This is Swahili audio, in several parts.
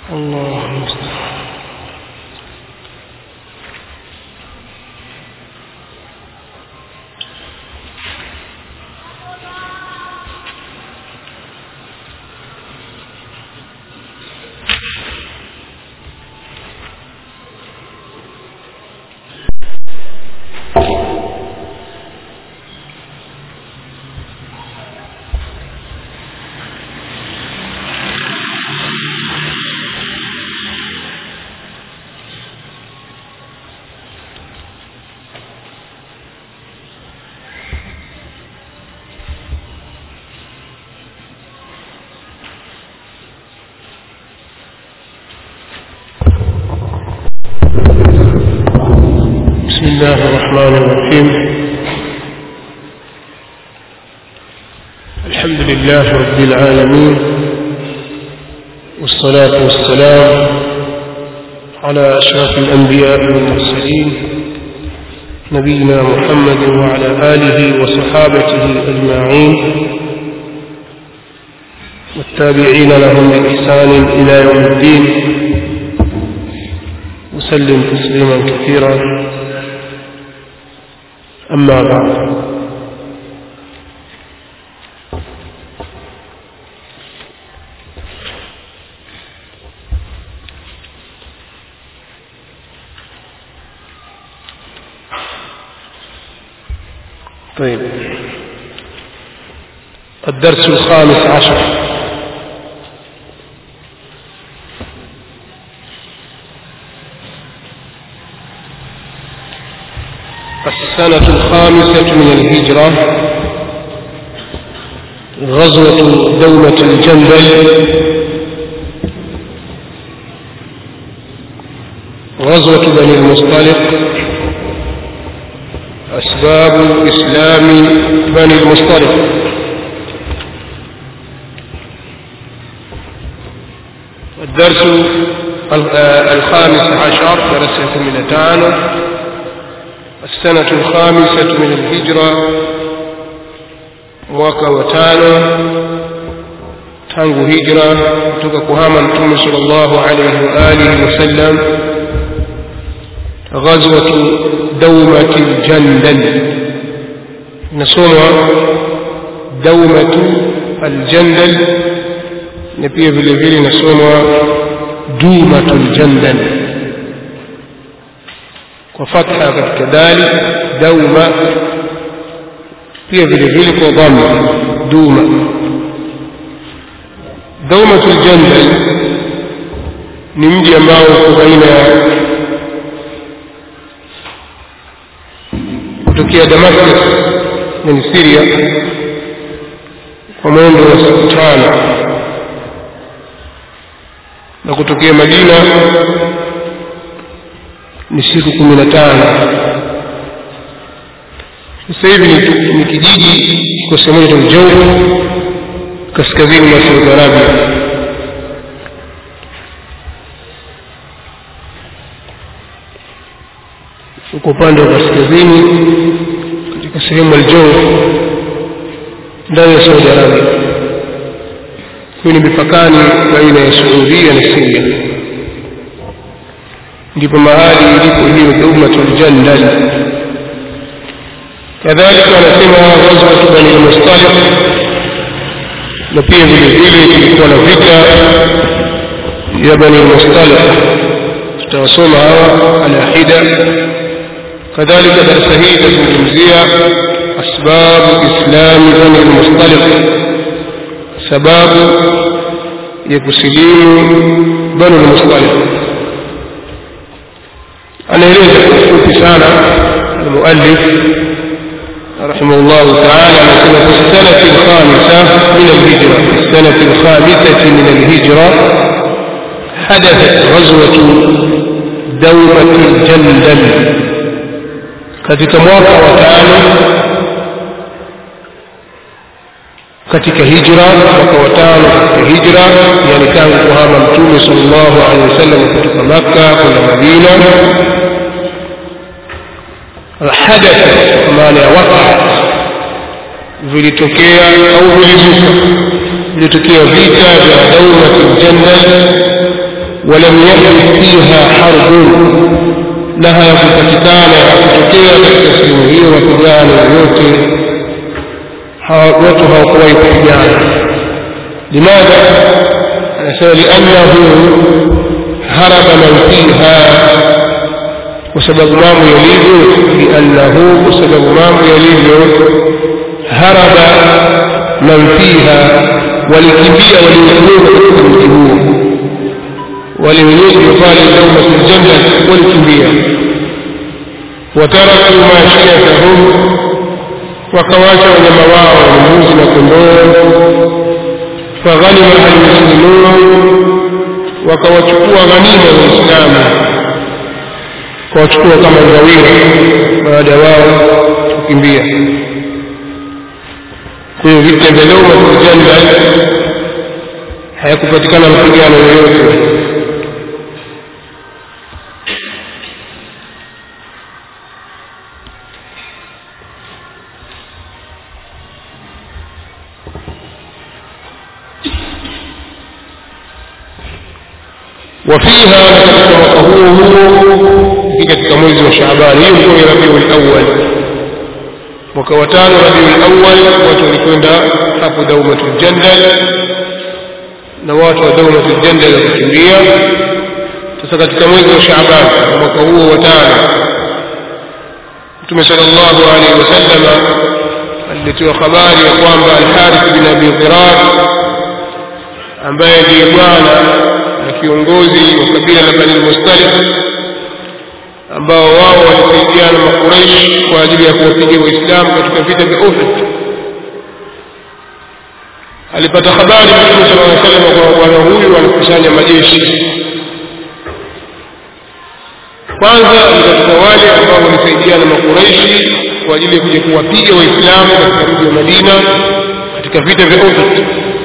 الله المستعان بسم الله الرحمن الرحيم الحمد لله رب العالمين والصلاة والسلام على أشرف الأنبياء والمرسلين نبينا محمد وعلى آله وصحابته أجمعين والتابعين لهم بإحسان إلى يوم الدين وسلم تسليما كثيرا أما بعد طيب الدرس الخامس عشر السنة الخامسة من الهجرة غزوة دولة الجندل غزوة بني المصطلق أسباب إسلام بني المصطلق الدرس الخامس عشر درس ثمانية السنة الخامسة من الهجرة mwaka wa tano tangu hijra kutoka kuhama mtume sallallahu alayhi wa alihi wasallam ghazwatu dawmati aljandal nasoma dawmatu aljandal na pia vile vile nasoma dumatu aljandal kwa fatha katika dali dauma pia vile vile kwa dhamma duma daumatul jandal ni mji ambao uko baina ya kutokea Damascus yani Syria kwa mwendo wa siku tano na kutokea Madina ni siku kumi na tano sasa hivi ni, ni kijiji kiko sehemu moja Jaufu kaskazini mwa Saudi Arabia uko upande wa kaskazini katika sehemu Aljawf ndani ya Saudi Arabia hiyo ni mipakani baina ya Saudia na Syria ndipo mahali ilipo hiyo Daumatul Jandal kadhalika anasema ghazwatu bani al-mustaliq na pia vile vile kulikuwa na vita ya bani al-mustaliq tutawasoma hawa ala hida kadhalika darasa hii itazungumzia asbabu islami bani al-mustaliq sababu ya kusilimu bani al-mustaliq anaeleza kwa ufupi sana المؤلف رحمه الله تعالى مثلا في السنة الخامسة من الهجرة في السنة الخامسة من الهجرة حدثت غزوة دولة الجندل katika mwaka wa tano katika hijra mwaka wa tano katika hijra yani tangu kuhama mtume sallallahu alaihi wasallam kutoka makka kwenda madina hadatha maana ya waqat vilitokea au vilizuka vilitokea vita vya daulatul jandal ولم يحدث فيها حرب لها يكتكان yakutokea katika sehemu hiyo mapigano yoyote watu hawakuwahi kupigana limadha anasema liannahu haraba man fiha kwa sababu mambo yalivyo liannahu kwa sababu mambo yalivyo haraba man fiha walikimbia waliokuwa katika mji huo wale wenyeji wa pale daumatul janna walikimbia wataraku mashiyatahum wakawacha wanyama wao mbuzi na kondoo faghanima almuslimun wakawachukua ghanima waislamu kawachukua kama ngawira baada wao kukimbia kwa hiyo vita vya daumatul janna hayakupatikana mapigano yoyote وفيها katika huo huo katika mwezi wa Shaaban hiyo ndio ni Rabiul Awwal mwaka wa tano Rabiul Awwal watu walikwenda hapo Daumatul Jandal na watu wa Daumatul Jandal wakakimbia sasa katika mwezi wa Shaaban mwaka huo wa tano Mtume sallallahu alaihi wasallam alitoa habari ya kwamba Al-Harith bin Abi Dhirar ambaye ndiye bwana na kiongozi wa kabila la Bani Mustalif ambao wao walisaidiana na Makuraishi kwa ajili ya kuwapiga Waislamu katika vita vya Uhud. Alipata habari Mtume sallallahu alaihi wasallam kwamba bwana huyu anakusanya majeshi. Kwanza ni katika wale ambao walisaidiana na Makuraishi kwa ajili ya kuja kuwapiga Waislamu katika mji wa Madina katika vita vya Uhud.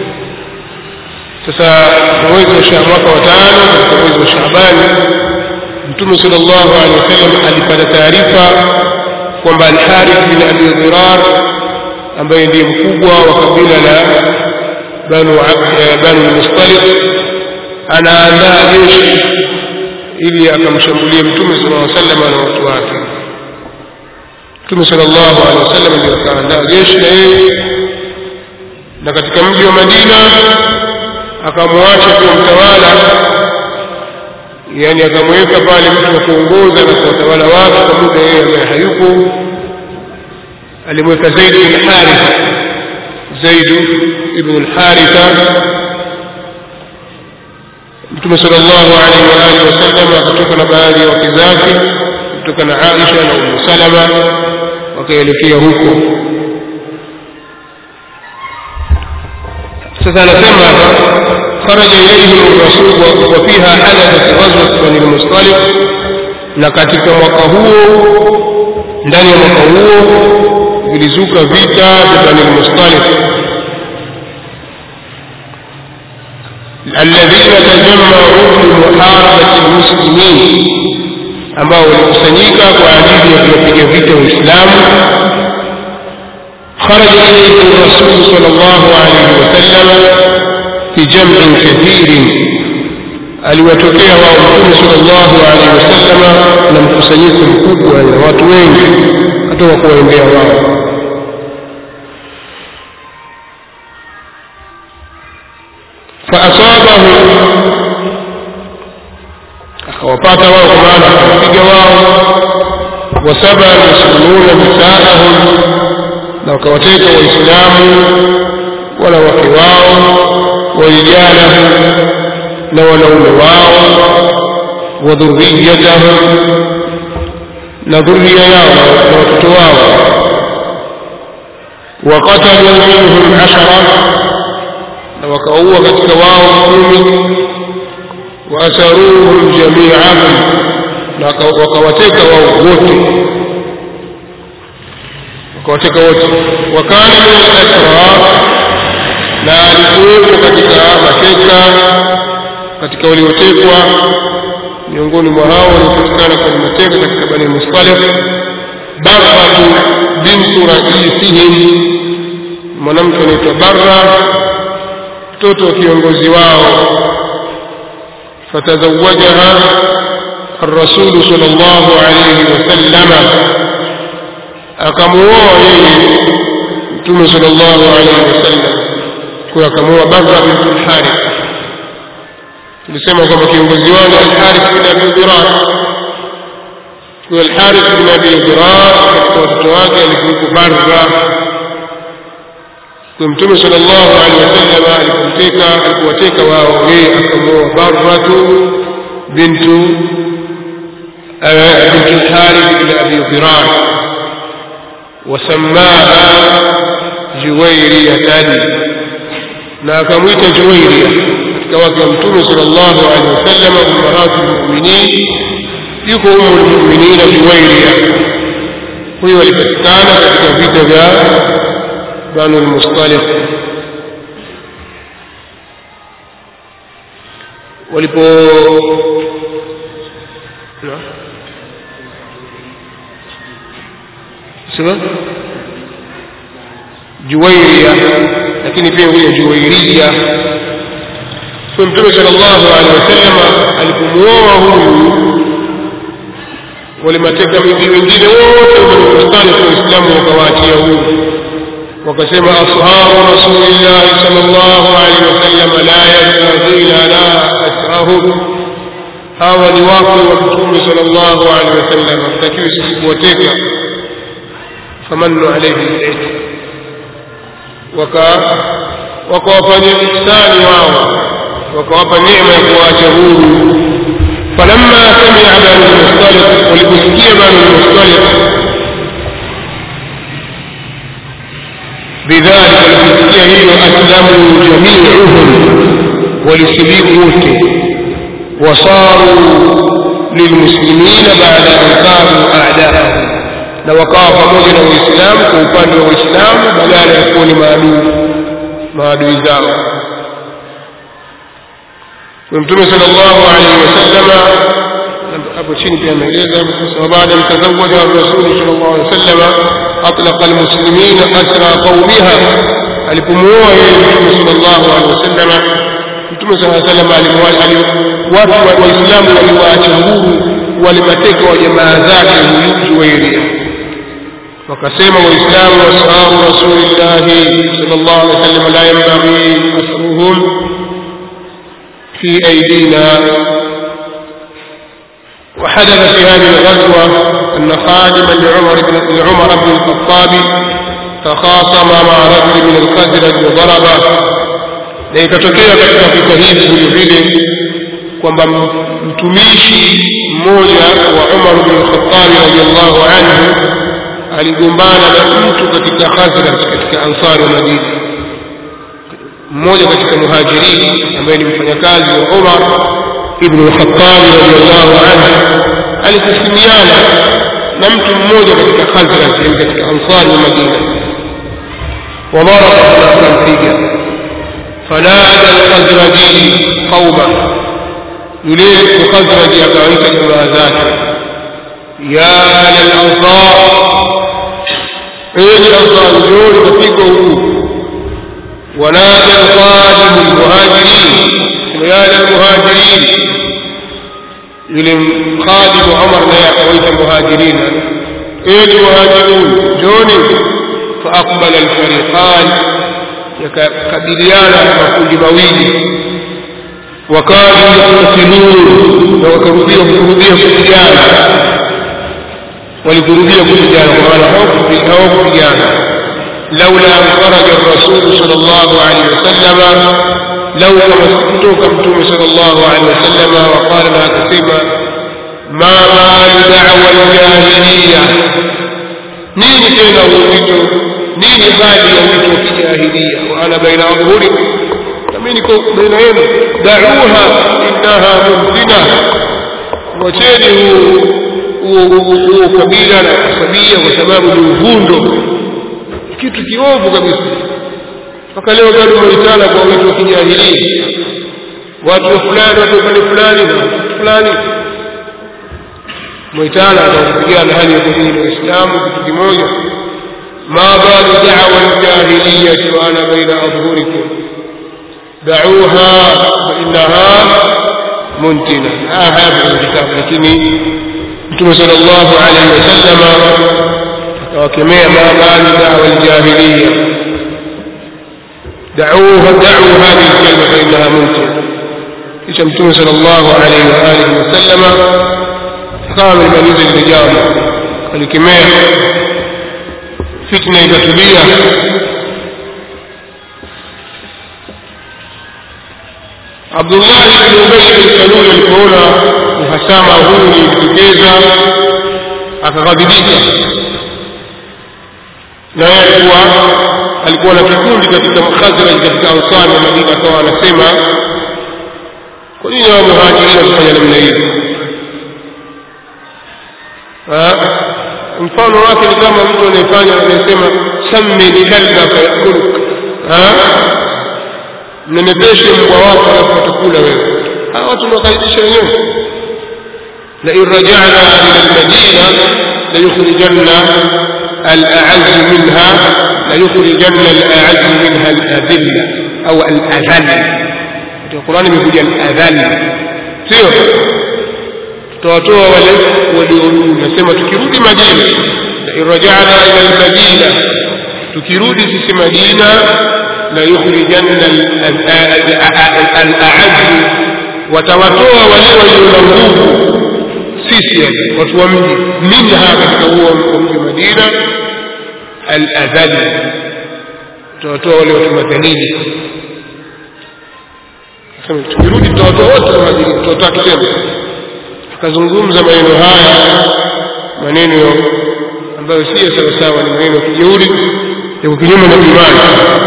sasa mwezi wa mwaka wa tano katika mwezi wa Shaabani Mtume sallallahu alaihi wasallam alipata taarifa kwamba Al-Harith bin Abi Dhirar ambaye ndiye mkubwa wa kabila la Banu Banu Mustalif anaandaa jeshi ili akamshambulie Mtume sallallahu alaihi wasallam na watu wake. Mtume sallallahu alaihi wasallam ndiye akaandaa jeshi na yeye na katika mji wa Madina akamwacha kuwa mtawala yani akamweka pale mtu wa kuongoza na kuwatawala watu kwa muda yeye ambaye hayupo alimweka Zaid bin Haritha Zaid ibn al-Haritha Mtume sallallahu alaihi wa alihi wasallam akatoka na baadhi ya wake zake kutoka na Aisha na Ummu Salama wakaelekea huko sasa anasema خرج إليهم الرسول وفيها حدثت غزوة بني المصطلق na katika mwaka huo ndani ya mwaka huo vilizuka vita vya Bani al-Mustalif alladhina tajammaru limuharabati almuslimin ambao walikusanyika kwa ajili ya kuwapiga vita Waislamu خرج إليه الرسول صلى الله عليه وسلم في جمع كثير aliwatokea wao mtume sallallahu alaihi wasallam na mkusanyiko mkubwa na watu wengi katoka kuwaendea wao faasabahu akawapata wao kwa maana akawapiga wao wasaba yasuluna nisaahum na wakawateka waislamu wanawake wao warijalahum na wanaume wao wa dhurriyatahum na dhuria yao na watoto wao waqatalu minhum ashara na wakaua katika wao kumi waasaruhum jamiahum na wakawateka wao wote wakawateka wote wakana min al-asrar na alikuwepo katika mateka katika waliotekwa miongoni mwa hao waliopatikana kwenye mateka katika bani mustalif barratu bintu raisihim mwanamke anaitwa barra mtoto wa kiongozi wao فتزوجها الرسول صلى الله عليه وسلم أكموه متوم صلى الله عليه وسلم kwa akamuoa Barra bint al-Harith tulisema kwamba kiongozi wao ni al-Harith bin Abi Dirar kwa al-Harith bin Abi Dirar katika watoto wake alikuwa Barra kwa mtume sallallahu alaihi wasallam alipoteka alipowateka wao yeye akamuoa Barratu bintu بنت الحارث بن ابي ضرار وسماها جويرية na akamwita Juwairia katika wake wa Mtume sallallahu alaihi wasallam ummaratu lmuminin, yuko umu lmuminina Juwairia. Huyo alipatikana katika vita vya Banu lmustalif walipo sema Juwairia lakini pia huyo Juwairia. Kwa Mtume sallallahu alaihi wasallam alipomuoa huyu, wale mateka miji wengine wote waliostani kwa Uislamu wakawaachia huyu, wakasema ashabu rasulillahi sallallahu alaihi wasallam la yastadina la asrahum, hawa ni wakwe wa Mtume sallallahu alaihi wasallam, hatakiwi sisi kuwateka. famannu alaihim zaidi wakawafanyia ihsani wao wakawapa neema ya kuwaacha huru falamma samia banu lmustalif waliposikia banu lmustalif bidhalika waliposikia hilo aslamu jamiuhum walisilimu wote wasaru lilmuslimina baada an kanu a'daahum na wakawa pamoja na waislamu kwa upande wa waislamu badala ya kuwa ni maadui maadui zao mtume sallallahu alaihi wasallam hapo chini pia ameeleza wa baada mtazawaja rasuli sallallahu alaihi wasallam atlaqa almuslimin asra qaumiha alipomuoa yeye mtume sallallahu alaihi wasallam mtume sallallahu alaihi wasallam watu waislamu waliwaacha huru walimateka wa jamaa zake huyu Juwairia wakasema waislamu washabu rasulillahi sallallahu alaihi wasallam la yanbaghi asruhum في أيدينا وحدث في هذه الغزوة أن خادما لعمر بن لعمر بن الخطاب تخاصم مع رجل من الخزرج وضربه na ikatokea katika vita hivi vile vile kwamba mtumishi mmoja wa Umar bin Khattab radhiallahu anhu aligombana na mtu katika Khazraj katika Ansari wa Madina mmoja katika muhajirini ambaye ni mfanyakazi wa Umar ibn al-Khattab radiyallahu anhu alikusimiana na mtu mmoja katika Khazraj yani katika Ansari wa Madina وضرب akampiga فنادى الخزرجي قومه يليه الخزرجي akawaita jamaa zake ya lalansar enyi ansar njooni kapigwa huku ونادى الخادم المهاجرين يا للمهاجرين يلم خادم عمر لا يحويت المهاجرين ايه المهاجرون جوني فأقبل الفريقان يكبريانا مكوند مويل وكانوا يقتتلون وكرودية كرودية كروديانا ولكرودية كروديانا وقال حوك كروديانا لولا أن خرج الرسول صلى الله عليه وسلم لولا مسكتوك متوم صلى الله عليه وسلم وقال لها كسيما ما بال دعوى الجاهلية نيني تينا ويتو نيني بالي ويتو في جاهلية وأنا بين أظهركم نمينكم بين يدي دعوها إنها ممكنة وتيني هو كبيرة sabia kwa sababu ni uvundo kitu kiovu kabisa mpaka leo bado waitana kwa watu wa kijahilia watu wa fulani watu upande fulani na watu fulani mwaitana atakupigana hali ya kudini waislamu kitu kimoja ما بال دعوى الجاهلية وأنا بين أظهركم دعوها فإنها muntina haya hayapo kwenye kitabu lakini mtume sallallahu alaihi wasallam akawakemea ma balu dawa aljahiliya da'uha da'u hadhihi alkalima fa innaha muntina kisha mtume sallallahu alaihi wa alihi wasallam akawa amelimaliza lile jambo alikemea fitna ikatulia Abdullah ibn Ubay bin Salul alipoona uhasama huu ulijitokeza akaghadhibika na yeye alikuwa alikuwa na kikundi katika Khazraj katika Ansar na Madina akawa anasema kwa nini wao muhajirina kufanya namna hiyo mfano wake ni kama mtu anayefanya anayesema sammi kalbaka yakuluk mnenepeshe mbwa wako alafu utakula wewe hawa watu nawakaribisha wenyewe لئن رجعنا إلى المدينة ليخرجن الأعز منها ليخرجن الأعز منها الأذلة أو الأذل في القرآن يقول الأذل سيو tutawatoa wale waliorudi nasema tukirudi madina lain rajana ila lmadina tukirudi sisi madina la yukhrijanna alaazzu watawatoa wale walio na nguvu sisi watu wa mji minha katika huo mji madina aladhali tutawatoa wale watu madhalili tukirudi tutawatoa wote wahajiri tutawatoa kitendo akazungumza maneno haya maneno ambayo si sawasawa ni maneno ya kijeuri ya kinyume na imani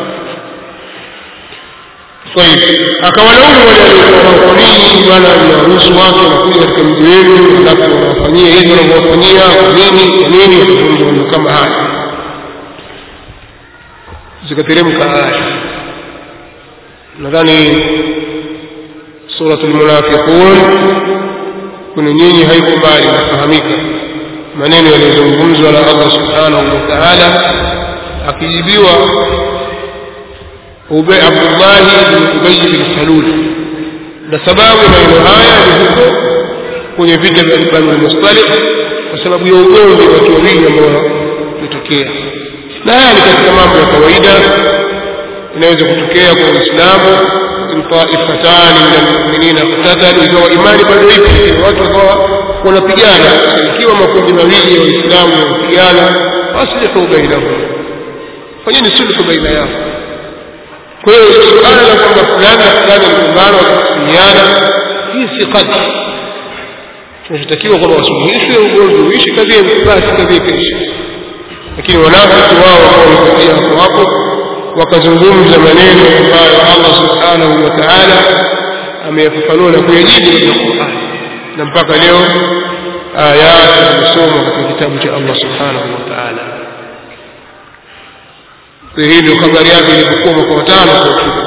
طيب akawalaumu wale waliokuwa kwa nini bwana mnaruhusu watu wanakuja katika mji wenu alafu wanawafanyia hivi wanavyowafanyia kwa nini kwa nini wakazungumza mambo kama haya zikateremka aya nadhani suratul munafiqun kuna nyinyi haiko mbali nafahamika maneno yaliyozungumzwa na Allah subhanahu wa ta'ala akijibiwa Ubay Abdullah ibn Ubay bin Salul na sababu maneno haya ni huko kwenye vita vya Banu Mustalik kwa sababu ya ugomvi wa watu wawili ambao umetokea na haya ni katika mambo ya kawaida inaweza kutokea kwa Uislamu طائفتان من المؤمنين اقتتلوا ikawa imani bado ipo watu wakawa wanapigana ikiwa makundi mawili ya waislamu wanapigana aslihu bainahum fanyeni sulhu baina yao kwa hiyo suala la kwamba fulani na fulani waligombana wakakusumiana hii si qadri kinachotakiwa kwamba wasuluhishwe ugomvi uishi kadhia basi kadhia ikaishi lakini wanafiki wao wakawa wamepatia hapo hapo wakazungumza maneno ambayo Allah subhanahu wa ta'ala ameyafafanua na kuyajibu katika Qur'an na mpaka leo aya zinasomwa katika kitabu cha Allah subhanahu wa ta'ala kwa hivyo habari yake ilikuwa mwaka watano kwa ufupi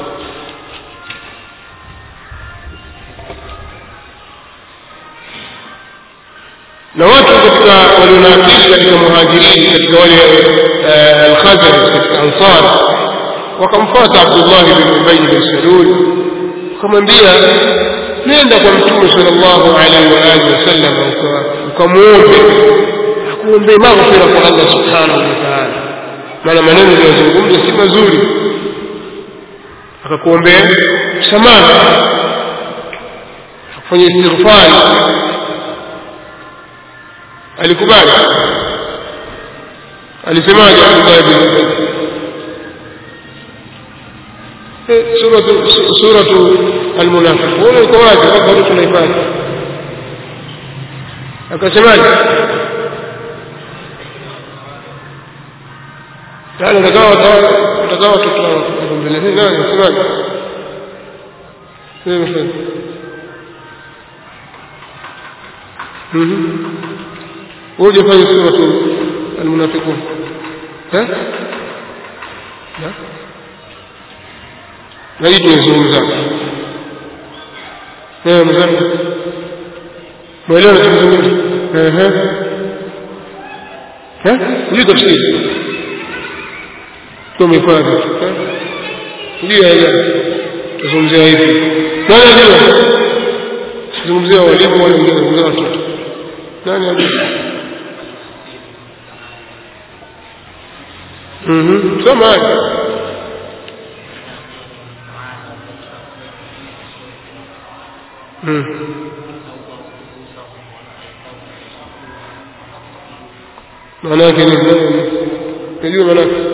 na watu katika walio na akili katika muhajirini katika wale al-Khazraj katika Ansar wakamfuata Abdullah bin Ubay bin Salul wakamwambia nenda kwa Mtume sallallahu alaihi wa alihi wasallam ukamuombe akuombe maghfira kwa Allah subhanahu wa ta'ala maana maneno aliyozungumza si mazuri akakuombea msamaha akufanya istighfari alikubali alisemaje Abdullah bin Ubay suratu suratu almunafiqun iko wazi bado tunaipata akasemaje yani utakawa utakawa watoto mbele nani anasemaje wewe mhm uje fanya suratu almunafiqun eh na na hii tunazungumza eh mzangu mwelewa tunazungumza eh eh eh hii tafsiri tumefanya ndio ya tuzungumzia hivi nani ndio zungumzia walimu wale wengine zungumzia watoto nani ajua mhm soma haya mhm maana yake ni najua maana yake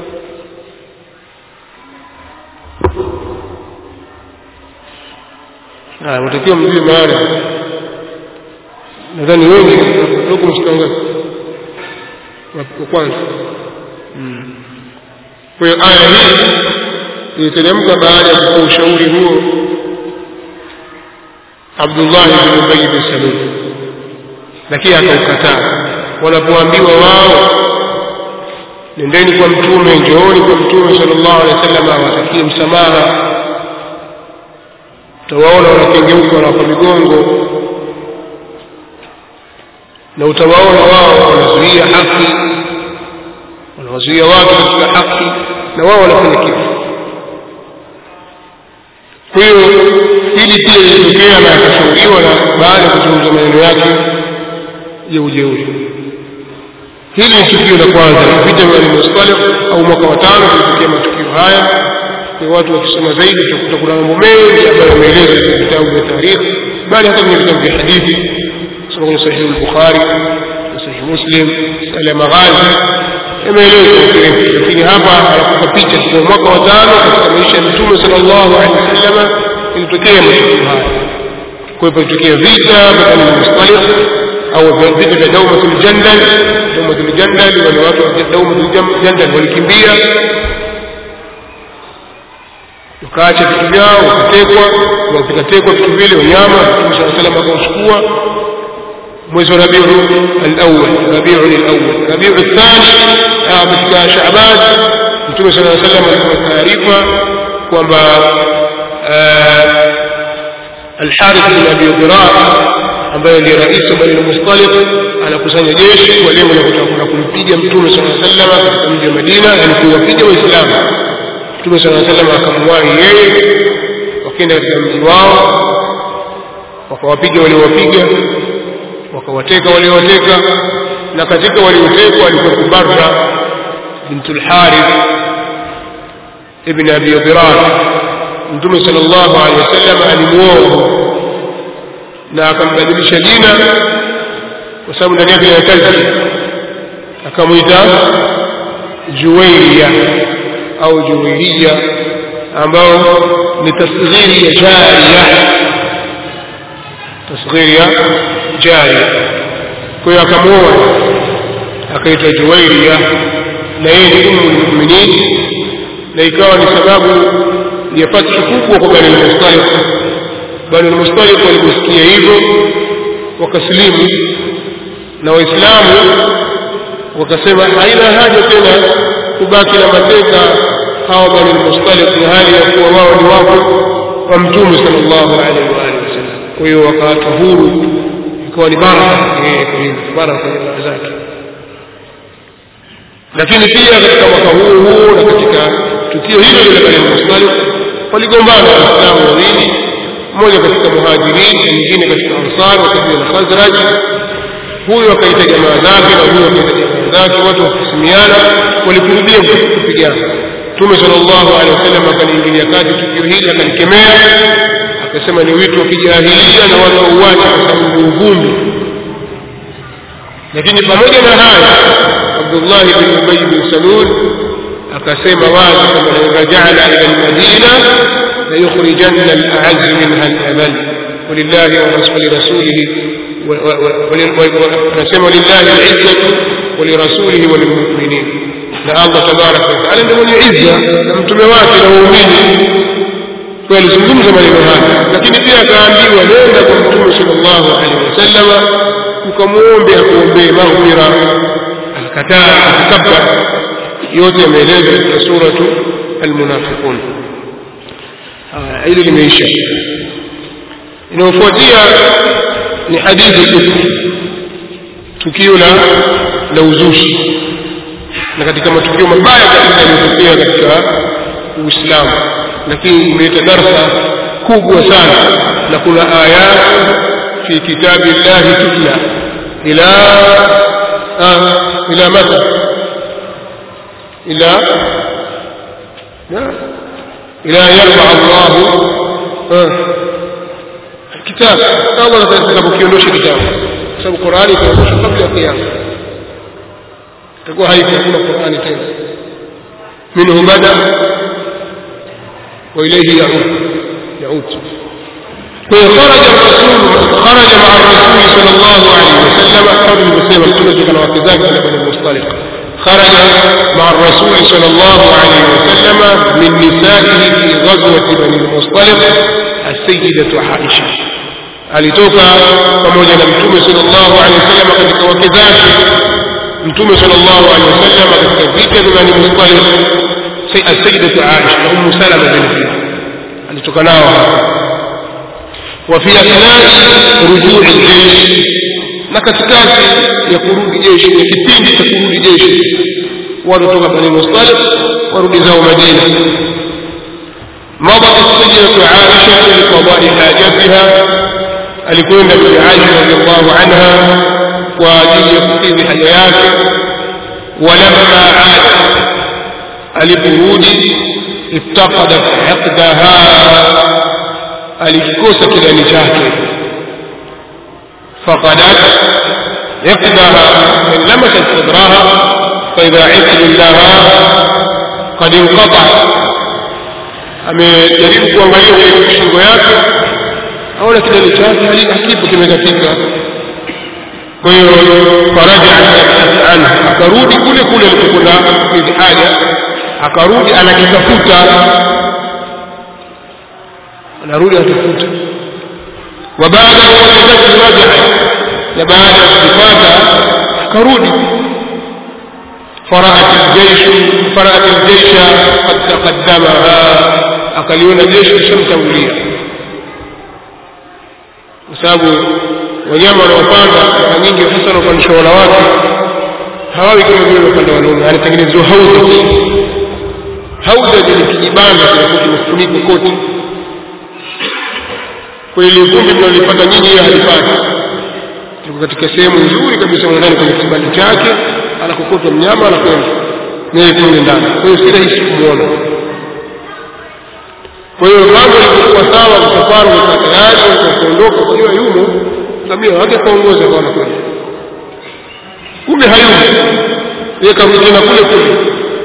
haya mtakiwa mjue maana nadhani wengi huko msikangaza wa kwanza kwa hiyo aya hii iliteremka baada ya kutoa ushauri huo Abdullah bin Ubay bin Salul lakini akaukataa wanapoambiwa wao nendeni kwa mtume njooni kwa mtume sallallahu alaihi wasallam awatakie msamaha utawaona wanakengeuka wanawapa migongo na utawaona wao wanazuia haki wanawazuia watu katika haki na wao wanafanya kitu kwa hiyo hili pia lilitokea na akashauriwa na baada ya kuzungumza maneno yake ya ujeuri hili ni tukio la kwanza vita vya Mustalif au mwaka wa tano kulitokea matukio haya kwa watu wakisoma zaidi utakuta kuna mambo mengi ambayo yameelezwa katika vitabu vya tarikhi bali hata kwenye vitabu vya hadithi soma kwenye sahihi al-Bukhari sahihi Muslim sala ya maghazi yameelezwa kirefu lakini hapa anakupa picha kwa mwaka wa tano katika maisha ya Mtume sallallahu alaihi wasallam ilitokea matukio haya kwa hiyo ilitokea vita baina ya Mustalif au vita vya Daumatul Jandal Daumatul Jandal wale watu wa Daumatul Jandal walikimbia wakaacha vitu vyao wakatekwa wakatekwa vitu vile wanyama Mtume صلى الله عليه وسلم akauchukua mwezi wa Rabiul al-awwal Rabiul al-awwal Rabiul al-thani katika Shaaban Mtume صلى الله عليه وسلم alikuwa taarifa kwamba Al-Harith bin Abi Dhirar ambaye ndiye rais wa Bani Mustaliq anakusanya jeshi kwa lengo la kutaka kumpiga Mtume صلى الله عليه وسلم katika mji wa Madina yani kuwapiga Waislamu Mtume صلى الله عليه وسلم akamwahi yeye wakaenda katika mji wao wakawapiga waliowapiga wakawateka waliowateka na katika waliotekwa alikuwa Barra bintul Harith ibn Abi Dhirar Mtume sallallahu alaihi wasallam alimuoa na akambadilisha jina kwa sababu ndani yake inataja akamwita Juwayriya au Juwayriya ambao ni tasghiri ya jariya tasghiri ya jariya kwa hiyo akamuoa akaitwa Juwayriya na yeye ni ummu almu'minin na ikawa ni sababu ya fathu kubwa kwa Bani al-Mustaliq Bani al-Mustaliq waliposikia hivyo wakasilimu na Waislamu wakasema haina haja tena kubaki na mateka hawa Bani al-Mustaliq na hali ya kuwa wao ni wako wa Mtume sallallahu alaihi wa alihi wasallam kwa hiyo wakaachwa huru ikawa ni baraka yeye kwa hivyo baraka kwenye ndoa zake lakini pia katika mwaka huu huu na katika tukio hilo lile Bani al-Mustaliq waligombana waislamu wawili mmoja katika muhajirin na mwingine katika ansar wa kabila la khazraj huyu akaita jamaa zake na huyu akaita jamaa zake watu wakisimiana walikurudia kupigana mtume sallallahu alaihi wasallam akaliingilia kati tukio hili akalikemea akasema ni wito wa kijahilia na watu wauache kwa sababu ni uvumbi lakini pamoja na haya abdullah bin ubay bin salul akasema wazi kwamba la rajana ila almadina ليخرجن الأعز منها الأذل ولله ولرسوله ونسمى لله العزة ولرسوله وللمؤمنين na Allah tabaraka wa taala ndio mwenye izza na mtume wake na waumini kwa alizungumza maneno haya lakini pia akaambiwa nenda kwa mtume sallallahu alaihi wasallam ukamwombe akuombee maghfira akakataa akakabba yote yameelezwa katika suratu almunafiqun hili limeisha inayofuatia ni hadithi ifki tukio la la uzushi na katika matukio mabaya kabisa yaliyotokea katika Uislamu lakini imeleta darsa kubwa sana na kuna aya في كتاب الله تتلى إلى آه إلى متى إلى لا إلى أن يرفع الله آه الكتاب أولا تتكبكيونوش كتاب sababu Qur'ani itaondoshwa kabla ya kiyama itakuwa haikuna Qur'ani tena minhu bada wa ilayhi yaud yaud kwa hiyo kharaja rasul kharaja ma'a rasul sallallahu alayhi wasallam kabla kusema mtume kana wake zake na bani mustaliq خرج مع الرسول صلى الله عليه وسلم من نسائه في غزوة بني المصطلق السيدة عائشة alitoka pamoja na mtume sallallahu alaihi wasallam katika wake zake mtume sallallahu alaihi wasallam katika vita vya Bani Mustaliq sayyidatu Aisha na Ummu Salama bin alitoka nao وفي أثناء رجوع الجيش na katikati ya kurudi jeshi ya kipindi cha kurudi jeshi watotoka Bani Mustaliq warudi zao Madina مضت السيدة عائشة لقضاء حاجتها alikwenda bibi Aisha radhiallahu anha kwa ajili ya kukidhi haja yake walamma aada aliporudi iftaqadat iqdaha alikikosa kidani chake faqadat iqdaha in lamasat sadraha faidha iqdu laha qad inqata amejaribu kuangalia kwenye shingo yake aona kidole chake hakipo kimekatika kwa hiyo faraja anhu akarudi kule kule alipokwenda kukidhi haja akarudi anakitafuta anarudi anatafuta wa baada ya wajadatu rajaa na baada ya kukipata akarudi فرأت الجيش فرأت الجيش قد تقدمها akaliona jeshi lishamtangulia kwa sababu wanyama wanaopanda mara nyingi hasa wanaopandisha wanawake hawawi kama vile wapanda wanaume anatengenezwa haudha haudha ni kijibanda kinakuwa kimefunikwa kote kwa ile vumbi mnalipata nyinyi yeye halipati liko katika sehemu nzuri kabisa ndani kwenye kibanda chake anakokotwa mnyama anakwenda naye kule ndani kwa hiyo si rahisi kumwona kwa hiyo mambo yalikuwa sawa msafara ulikuwa tayari kuondoka kujua yumo ngamia wake kaongoza kwa kwenda kumbe hayumo yeye karudi tena kule kule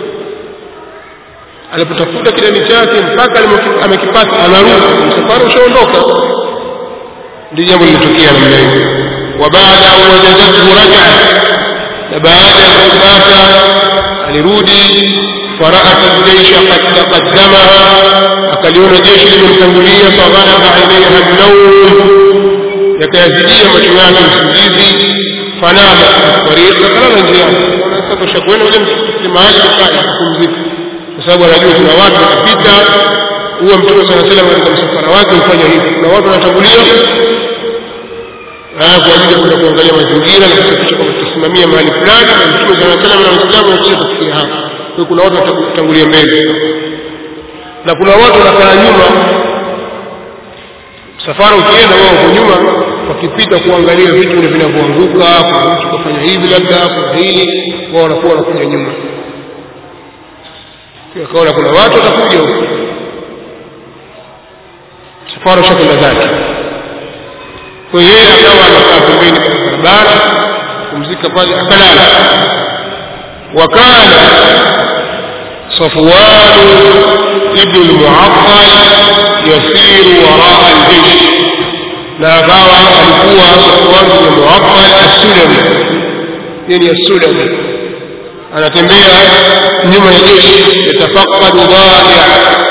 alipotafuta kidani chake mpaka amekipata anarudi msafara ushaondoka ndio jambo lilitokea namna hiyo wa baada an wajadathu rajaa na baada ya kupata alirudi فرأت الجيش قد تقدمها أكلون جيش لمنتنقلية فغلب عليها النوم يكازدية مجموعة السجيزي فنامت في الطريق فقال نجيان sasa shakwenda ule msikiti mahali kukaa kupumzika kwa sababu anajua kuna watu wakipita huwa mtume saa salam katika msafara wake hufanya hivi kuna watu wanatangulia kwa ajili ya kwenda kuangalia mazingira na kusafisha kwamba tutasimamia mahali fulani na mtume saa salam na waislamu wanakuja kufikia hapa kwa kuna watu watatangulia mbele na kuna watu wanakaa nyuma safara ukienda wao uko nyuma wakipita kuangalia vitu vile vinavyoanguka kuna mtu kafanya hivi labda kuna hili wao wanakuwa wanakuja nyuma kaona kuna watu watakuja huko safara shakwenda zake kwa hiyo yeye akawa anakaa pembeni katika barabara kumzika pale akalala wakana صفوان ابن المعطل يسير وراء الجيش لا باوى alikuwa صفوان بن المعطل السلمي يعني السلمي anatembea nyuma ya jeshi yatafaqadu dhaia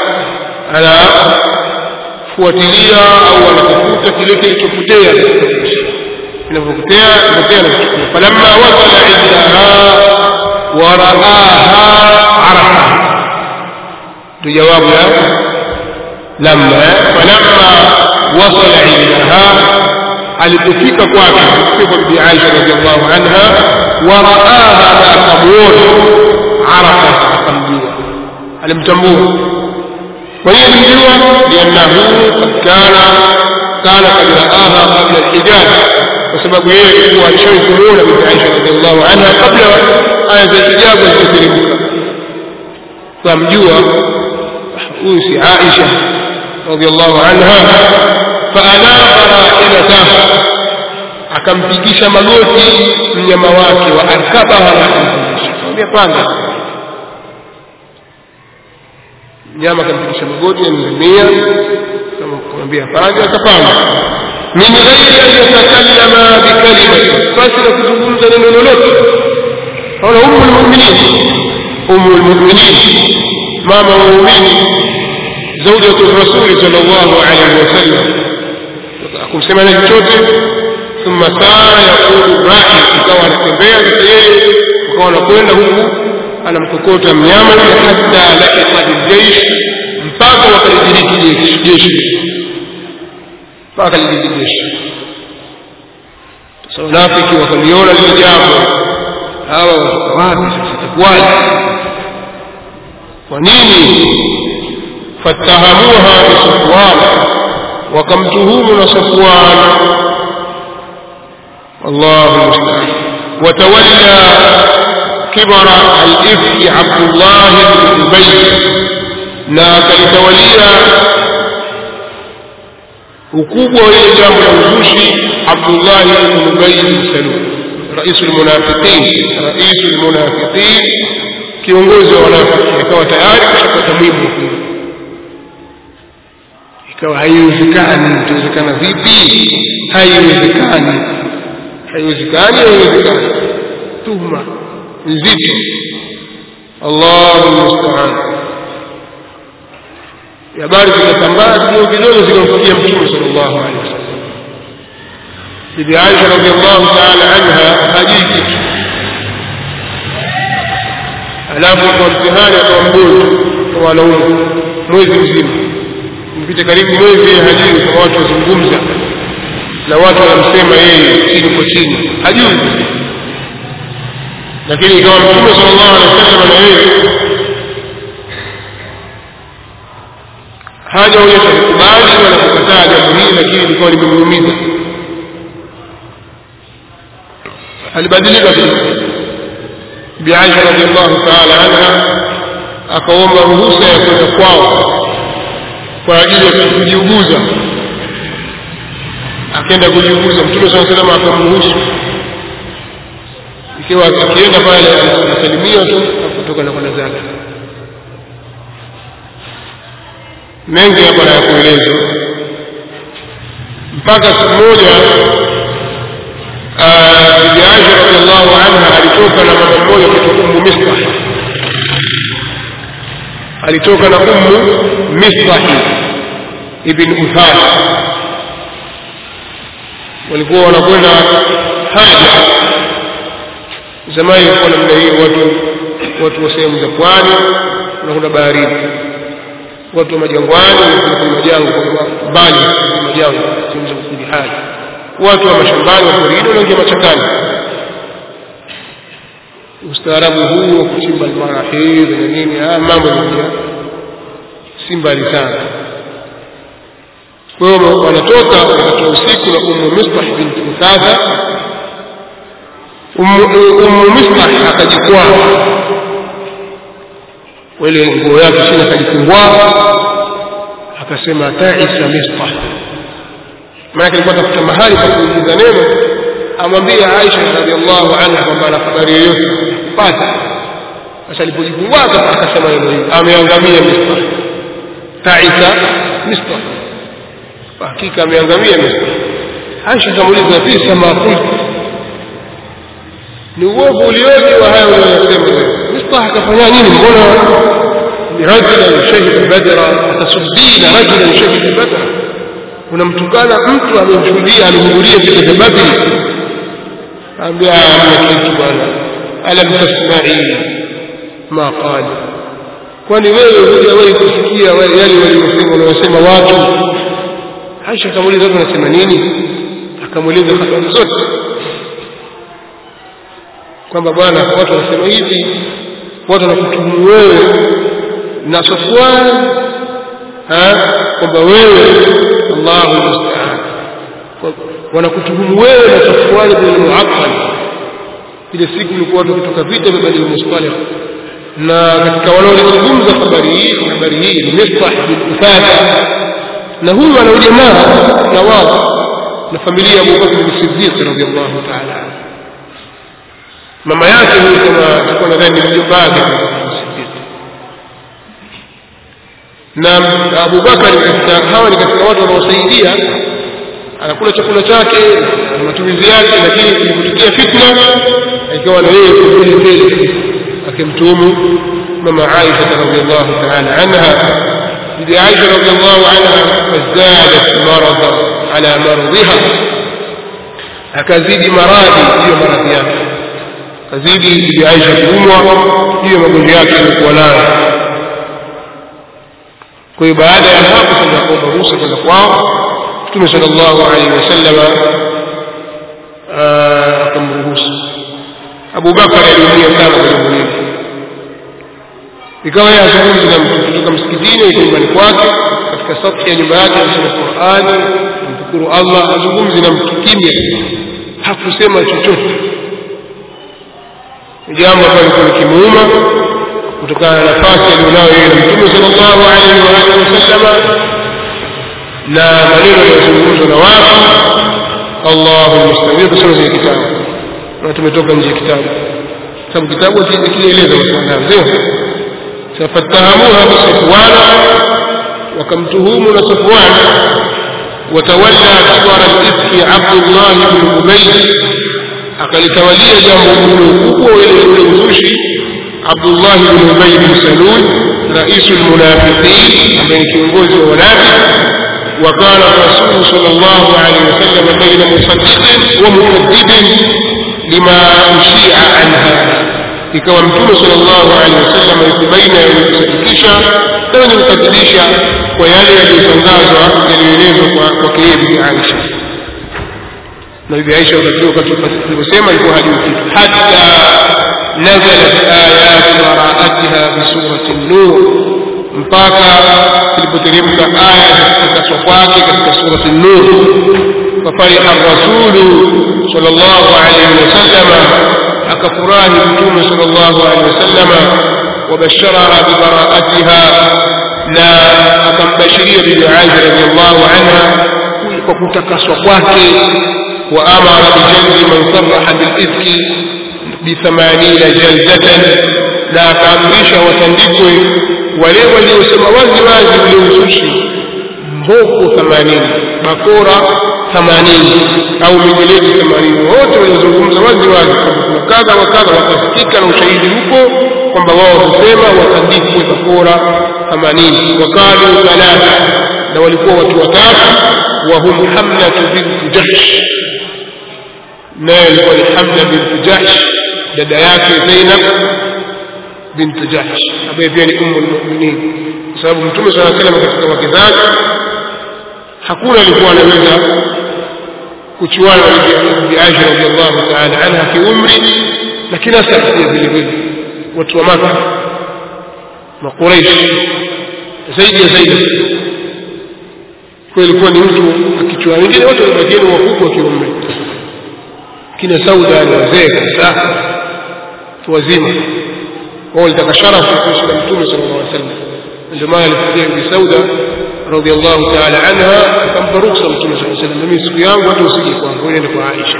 anafuatilia au anatafuta kile kilichopotea kinavyopotea potea na kuchukua falamma wasala indaha waraaha arafa ndio jawabu ya lamma falamma wasala indaha alipofika kwake kwa bibi Aisha radhiallahu anha waraaha na akamuona arafa akamjua alimtambua kwa hiyo alimjua liannahu kad kana fakana kad raaha qabla alhijab kwa sababu yeye alikuwa alishawahi kumuona bibi Aisha radhiallahu anha kabla aya za hijabu zilizoteremka kamjua huyu si Aisha radhiallahu anha faanaba rahilatahu akampigisha magoti mnyama wake wa arkabaha na akampigisha akamwambia panda mnyama akampigisha magoti ya ngamia akamwambia panda akapanda min ghairi an yatakallama bikalimati basi na kuzungumza neno lolote ona umu lmuminin umu lmuminin mama wa muumini زوجة الرسول صلى الله عليه وسلم akumsema na chochote ثم سار يقول راحل ikawa anatembea sasa yeye ukawa anakwenda huku anamkokota mnyama hata lahiqa biljeish mpaka wakalidiriki jeshi mpaka lidiriki jeshi sasa wanafiki wakaliona lile jambo hawa wapi sasa itakuwaje kwa nini fatahamuha bisufwan wakamtuhumu na safwan الله المستعان وتولى كبر الإفك عبد الله بن أبي na akalitawalia ukubwa wa ile jambo la uzushi Abdullahi ibn Ubay bin Salul rais almunafiqin rais almunafiqin kiongozi wa wanafiki akawa tayari kushapata mwibu ikawa haiwezekani itawezekana vipi haiwezekani haiwezekani haiwezekani tuhma nzito allahu mustaan habari zikatambaa kidogo kidogo zikamfikia mtume sal llahu alehi wasallam bibi aisha radiallahu taala anha hajui kitu alafu kwa mtihani akawa mgonjwa kwa wanaume mwezi mzima mpita karibu mwezi hajui kama watu wazungumza na watu wanamsema yeye chini kwa chini hajui lakini ikawa mtume sala llahu alehi wasallam na yeye hajaonyesha kukubali wala kukataa jambo hili lakini likawa limemuumiza alibadilika bi aisha radiallahu taala anha akaomba ruhusa ya kwenda kwao kwa ajili ya kujiuguza akaenda kujiuguza mtume saa salama akamruhusu ikiwa akienda pale anasalimiwa tu akutoka na kwenda zake mengi hapa na ya kuelezwa mpaka siku moja bibi aisha radiallahu anha alitoka na mama mmoja kutoka ummu misbah alitoka na ummu misbahi ibn uthal walikuwa wanakwenda haja zamani ilikuwa namna hii watu watu wa sehemu za pwani wanakwenda baharini watu wa majangwani kwenye majangwa mbali majangwa sehemu za kukudi haja watu wa mashambani wa porini wanaingia machakani ustaarabu huu wa kuchimba almarahidh na nini haya mambo yanaingia si mbali sana kwa hiyo wanatoka wakati wa usiku na ummu misbah binti uthatha ummu misbah akajikwaa ile nguo yake chini akajifungua akasema taisa misbah maanake alikuwa tafuta mahali pa kuuliza neno amwambie aisha radiallahu anha kwamba ana habari yoyote pata sasa alipojifungua akasema neno hili ameangamia misbah taisa misbah hakika ameangamia misbah aisha akamuuliza fisa ma qultu ni uovu ulioje wa haya unayosema wewe mistah akafanya nini mbona rajulan shahida badra atasubina rajulan shahida badra unamtukana mtu amemshuhudia amehudhuria vita vya badri ambia amna kitu bwana alam tasmai ma qala kwani wewe hujawahi kusikia yale waliyosema wanayosema watu aisha akamuuliza watu wanasema nini akamuuliza habari zote kwamba bwana watu wanasema hivi watu wanakutuhumu wewe na Safwan kwamba wewe Allahu musta'an wanakutuhumu wewe na Safwan bin Mu'attal ile siku ilikuwa watu kutoka vita vya Bani Mustalih na katika wanaolizungumza habari hii habari hii ni Mistah bin Uthatha na huyu ana ujamaa na wao na familia ya Abu Bakr bin Siddiq radhiyallahu ta'ala anhu mama yake huyu kama alikuwa nadhani ni mjomba wake na Abu Bakar katika hawa ni katika watu wanaosaidia anakula chakula chake na matumizi yake lakini kulipotokea fitna ikawa na yeye kumbele mbele akimtuhumu mama Aisha radhiallahu ta'ala anha bibi Aisha radhiallahu anha fazdadat marada ala maradhiha akazidi maradhi hiyo maradhi yake akazidi bibi Aisha kuumwa hiyo magonjwa yake alikuwa nayo kwa hiyo baada ya hapo sasa kuomba ruhusa kwenda kwao mtume sallallahu alaihi wasallama akamruhusu Abu Bakar aliumia sana kwenye mwili ikawa yeye azungumzi na mtu kutoka msikitini au nyumbani kwake katika safu ya nyumba yake anasoma Qur'ani mshukuru Allah azungumzi na mtu kimya hakusema chochote jambo ambalo lilikuwa likimuuma kutokana na nafasi aliyonayo yeye na mtume sallallahu alaihi wa alihi wasallama na maneno yanayozungumzwa na watu Allahu musta'an kusoma kwenye kitabu na tumetoka nje ya kitabu sababu kitabu kinaeleza masuala sio fatahamuha bisafwan wakamtuhumu na safwan watawalla kibara al-ifki Abdullah ibn Ubay akalitawalia jambo kubwa ile ule uzushi Abdullah ibn Ubay ibn Salul rais al-munafiqin ambaye ni kiongozi wa wanafiki وقال الرسول صلى الله عليه وسلم بين مصدق ومكذب لما أشيع عنها ikawa mtume sallallahu alaihi wasallam yuko baina ya kusadikisha na wenye kukadhibisha kwa yale yaliyotangazwa yaliyoelezwa kwa kwake yeye bibi Aisha na bibi Aisha wakati aliposema ilikuwa hajui kitu hatta nazalat ayatu baraatiha bi surati an-nur mpaka ilipoteremka aya za kutakaswa kwake katika surati an-nur fafariha ar-rasulu sallallahu alaihi wasallam akafurahi mtume sallallahu alaihi wasallam wabasharaha bibaraatiha na akambashiria bibi Aisha radhiallahu anha kwa kutakaswa kwake wa amara bijaldi man sarraha bilifki bithamanina jaldatan na akaamrisha watandikwe wale waliosema wazi wazi ule uzushi mboko themanini bakora themanini au mijeledi themanini wote waliozungumza wazi wazi kwamba kuna kadha wa kadha wakasikika na ushahidi huko kwamba wao husema watandikwe bakora themanini wakalu thalatha na walikuwa watu watatu wahum hamlatu bintu jahsh naye alikuwa ni hamla bintu jahsh dada yake zainab bintu jahsh ambaye pia ni ummu lmuminin kwa sababu mtume saa salam katika wake zake hakuna alikuwa anaweza kuchuana na bibi Aisha radhiallahu ta'ala anha kiumri na kinasab pia vile vile watu wa Maka makuraish zaidi ya zaidi kwa ilikuwa ni mtu akichuana wengine wote walibakieni wakubwa kiumri kina Sauda ni wazee kabisa wazima wao walitaka sharafu kuishi na mtume sallallahu alaihi wasallam ndio maana alifikia bi Sauda radhiallahu ta'ala anha akampa ruksa mtume sallallahu alaihi wasallam mimi siku yangu hata usije kwangu uende kwa Aisha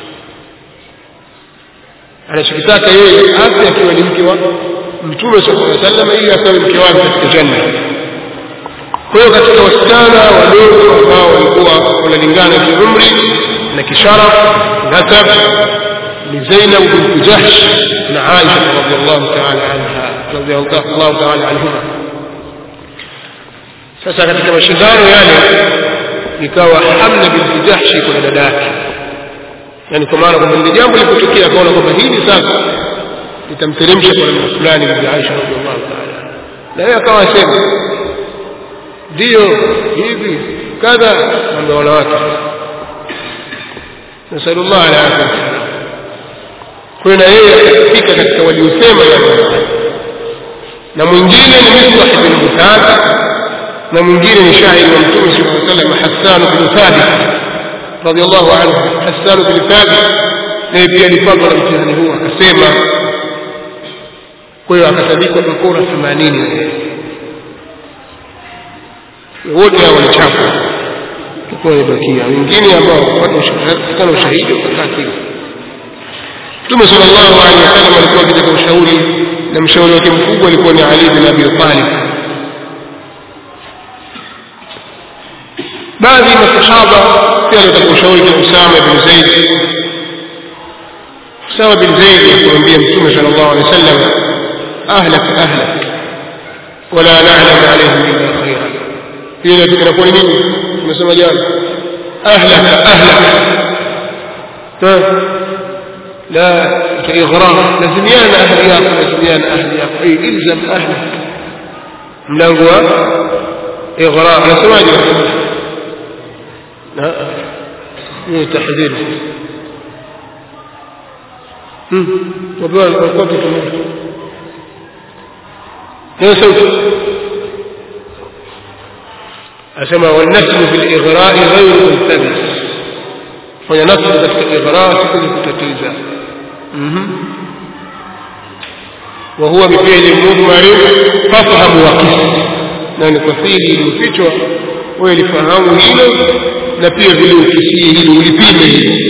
anachokitaka yeye afya akiwa ni mke wa mtume sallallahu alaihi wasallam ili akawe mke wake katika janna kwa hiyo katika wasichana wadogo ambao walikuwa wanalingana kiumri na kisharaf nasab ni Zainab bint Jahsh na Aisha radhiallahu ta'ala anha radhiallahu ta'ala anhuma sasa katika mashindano yale ikawa Hamna binti Jahshi kuna dada yake yani kwa maana kwamba ni jambo lilipotokea akaona kwamba hili sasa litamteremsha kwa namna fulani bibi Aisha radhiallahu ta'ala na yeye akawa asema ndio hivi kadha mambo ya wanawake nasallallahu ala afya kwa na yeye akafika katika waliosema na mwingine ni Misbah bin Muthath na mwingine ni shairi wa Mtume sallallahu alaihi wasallam Hassan bin Thabit radhiallahu anhu Hassan bin Thabit naye pia alipatwa na mtihani huu akasema kwa hiyo akatandikwa bakora 80 wote hao walichapwa tukuwa imebakia wengine ambao kupata ushahidi wakakaa kimya Mtume sallallahu alaihi wasallam alikuwa akitaka ushauri na mshauri wake mkubwa alikuwa ni Ali bin Abi Talib baadhi ya masahaba pia alitaka ushauri kwa Usama bin Zaid Usama bin Zaid akamwambia Mtume sallallahu alaihi wasallam ahlak ahlak wala na'lam alaihim illa khairan hili inakuwa ni nini tumesema jana ahlak ahlak لا كإغراء لزميان أهلياك لزميان أهلياك أي إلزم أهلك ملانقوا إغراء أنا سمعني لا مو تحذير وبال القوة تمر لا سوف أسمى والنسل في الإغراء غير ملتبس ونسل في الإغراء تكون كتتيزا وهو بفعل مضمر فافهم وقس na ni kwa fiili iliyofichwa wewe lifahamu hilo na pia vile ukisie hilo ulipime hilo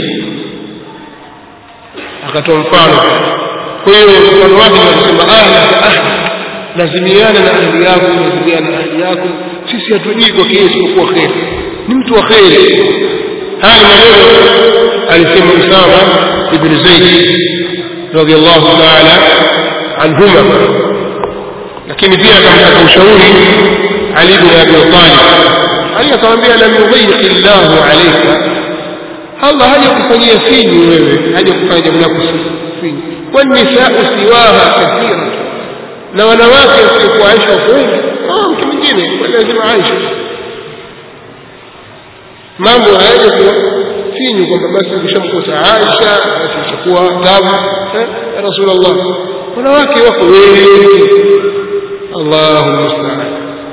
akatoa mfano kwa hiyo mfano wake anasema ahli ka ahli lazimiana na ahli yako lazimiana na ahli yako sisi hatujui kwa kiasi isipokuwa kheri ni mtu wa kheri haya maneno alisema Usama ibn Zaid radiyallahu ta'ala anhuma lakini pia akamtaka ushauri Ali ibn Abi Talib Ali akamwambia lam yudhiq Allah alayka Allah haja kufanyia finyu wewe haja kufanya jambo lako finyu kwani nisaa siwaha kathira na wanawake wasiokuwa Aisha wako wengi ah mtu mwingine kwa lazima Aisha mambo hayaja kuwa finyu kwamba basi ukishamkosa Aisha basi itakuwa tabu eh Rasulullah wanawake wako wengi Allahu musta'an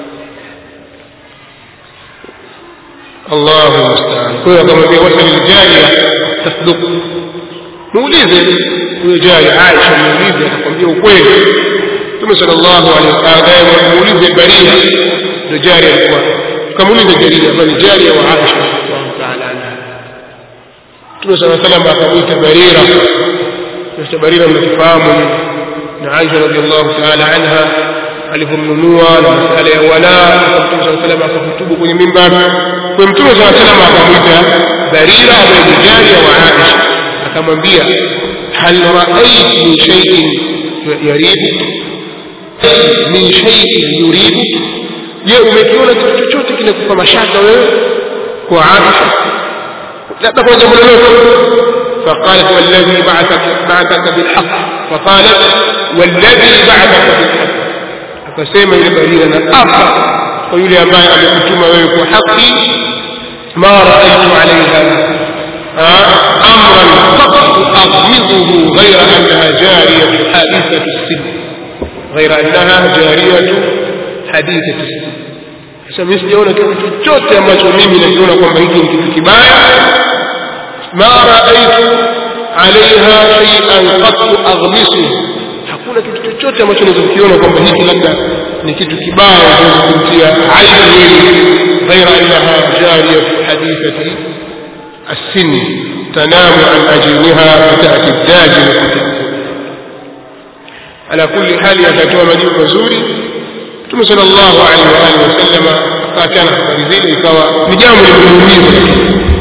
Allahu musta'an kwa hiyo akamwambia wasali aljariya tasduq muulize huyo jari Aisha muulize atakwambia ukweli Mtume sallallahu alaihi wasallam muulize Baria ndio jari alikuwa tukamuuliza Jaria ambaye ni jari wa Aisha radhiallahu ta'ala anha Mtume sallallahu alaihi wasallam akamwita Barira Mr. Barira mnafahamu na Aisha radhiallahu ta'ala anha alivyomnunua na masala ya wala Mtume sallallahu alaihi wasallam akahutubu kwenye mimbar kwa Mtume sallallahu alaihi wasallam akamwita Barira ambaye ni jari wa Aisha akamwambia hal ra'ayt min shay'in yaribuk min shay'in yuribuk je umekiona kitu chochote kinakupa mashaka wewe kwa Aisha labda kwa jambo lolote فقالت والذي بعثك بعثك بالحق فقالت والذي بعثك بالحق akasema yule barira na apa kwa yule ambaye amekutuma wewe kwa haki ma raaitu alaiha amran qat aghmiduhu ghayra annaha jariyatu hadithatu sin ghayra annaha jariyatu hadithatu sin sasa mimi sijaona kitu chochote ambacho mimi nakiona kwamba hiki ni kitu kibaya ma raaitu alaiha shay'an qat aghmisuhu hakuna kitu chochote ambacho naweza kukiona kwamba hiki labda ni kitu kibaya naweza kumtia aibu wewe ghaira annaha jariyatu hadithati السن تنام عن أجينها فتأتي الداجن فتأكل على كل حال يتatoa majibu mazuri Mtume sallallahu alaihi wa alihi wasallam akaachana habari zile ikawa ni jambo limemuumiza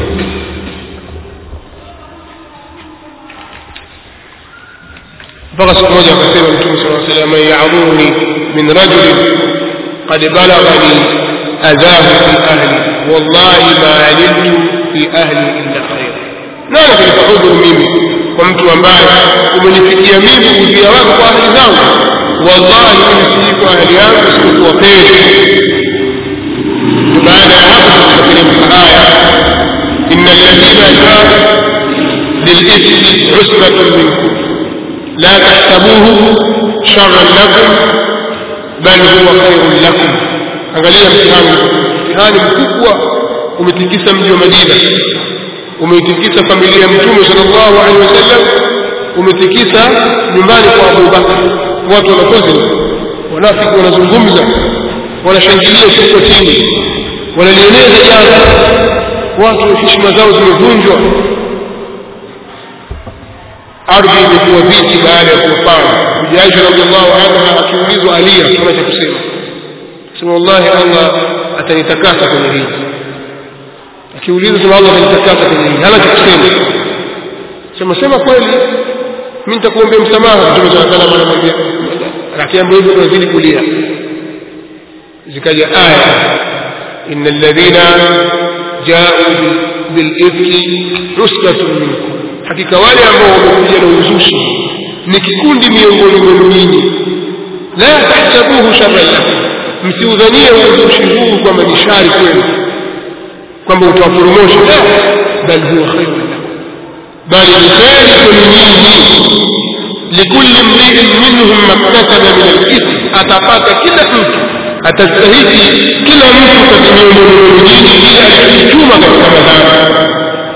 mpaka siku moja akasema Mtume sallallahu alaihi wasallam ya'muruni min rajulin qad balaghani adhahu fi ahli wallahi ma alimtu fi ahli illa khair nani kanifaudhuru mimi kwa mtu ambaye umenifikia mimi udhia wako kwa ahli zangu wallahi mimi sijui kwa ahli yangu sikuwa kheri baada ya hapo tukateremka aya inna alladhina jaa lilithmi usbatun minkum لا تحسبوه شرا لكم بل هو خير لكم angalia mtihani mtihani mkubwa umetikisa mji wa Madina umeitikisa familia ya mtume sallallahu alaihi wasallam umetikisa nyumbani kwa Abu Bakar watu wanakozi wanafiki wanazungumza wanashangilia siko chini wanalieneza jambo watu heshima zao zimevunjwa ardhi imekuwa viti baada ya kuwapanga Bibi Aisha radhiallahu anha akiulizwa alia kuna cha kusema sema wallahi Allah atanitakasa kwenye hili akiulizwa sema Allah atanitakasa kwenye hili hana cha kusema sema sema kweli mimi nitakuombea msamaha Mtume صلى الله عليه وسلم anamwambia akiambiwa hivyo tunazidi kulia zikaja aya إن الذين جاءوا بالإفك عصبة منكم hakika wale ambao wamekuja na uzushi ni kikundi miongoni mwenu nyinyi la tahsabuhu sharran lakum msiudhanie uzushi huu kwamba ni shari kwenu kwamba utawaporomosha la bal huwa khairun lakum bali ni kheri kwenu nyinyi likulli mriin minhum maktasaba min alithmi atapata kila mtu atastahiki kila mtu katika miongoni mwenu nyinyi ile alichochuma katika madhambi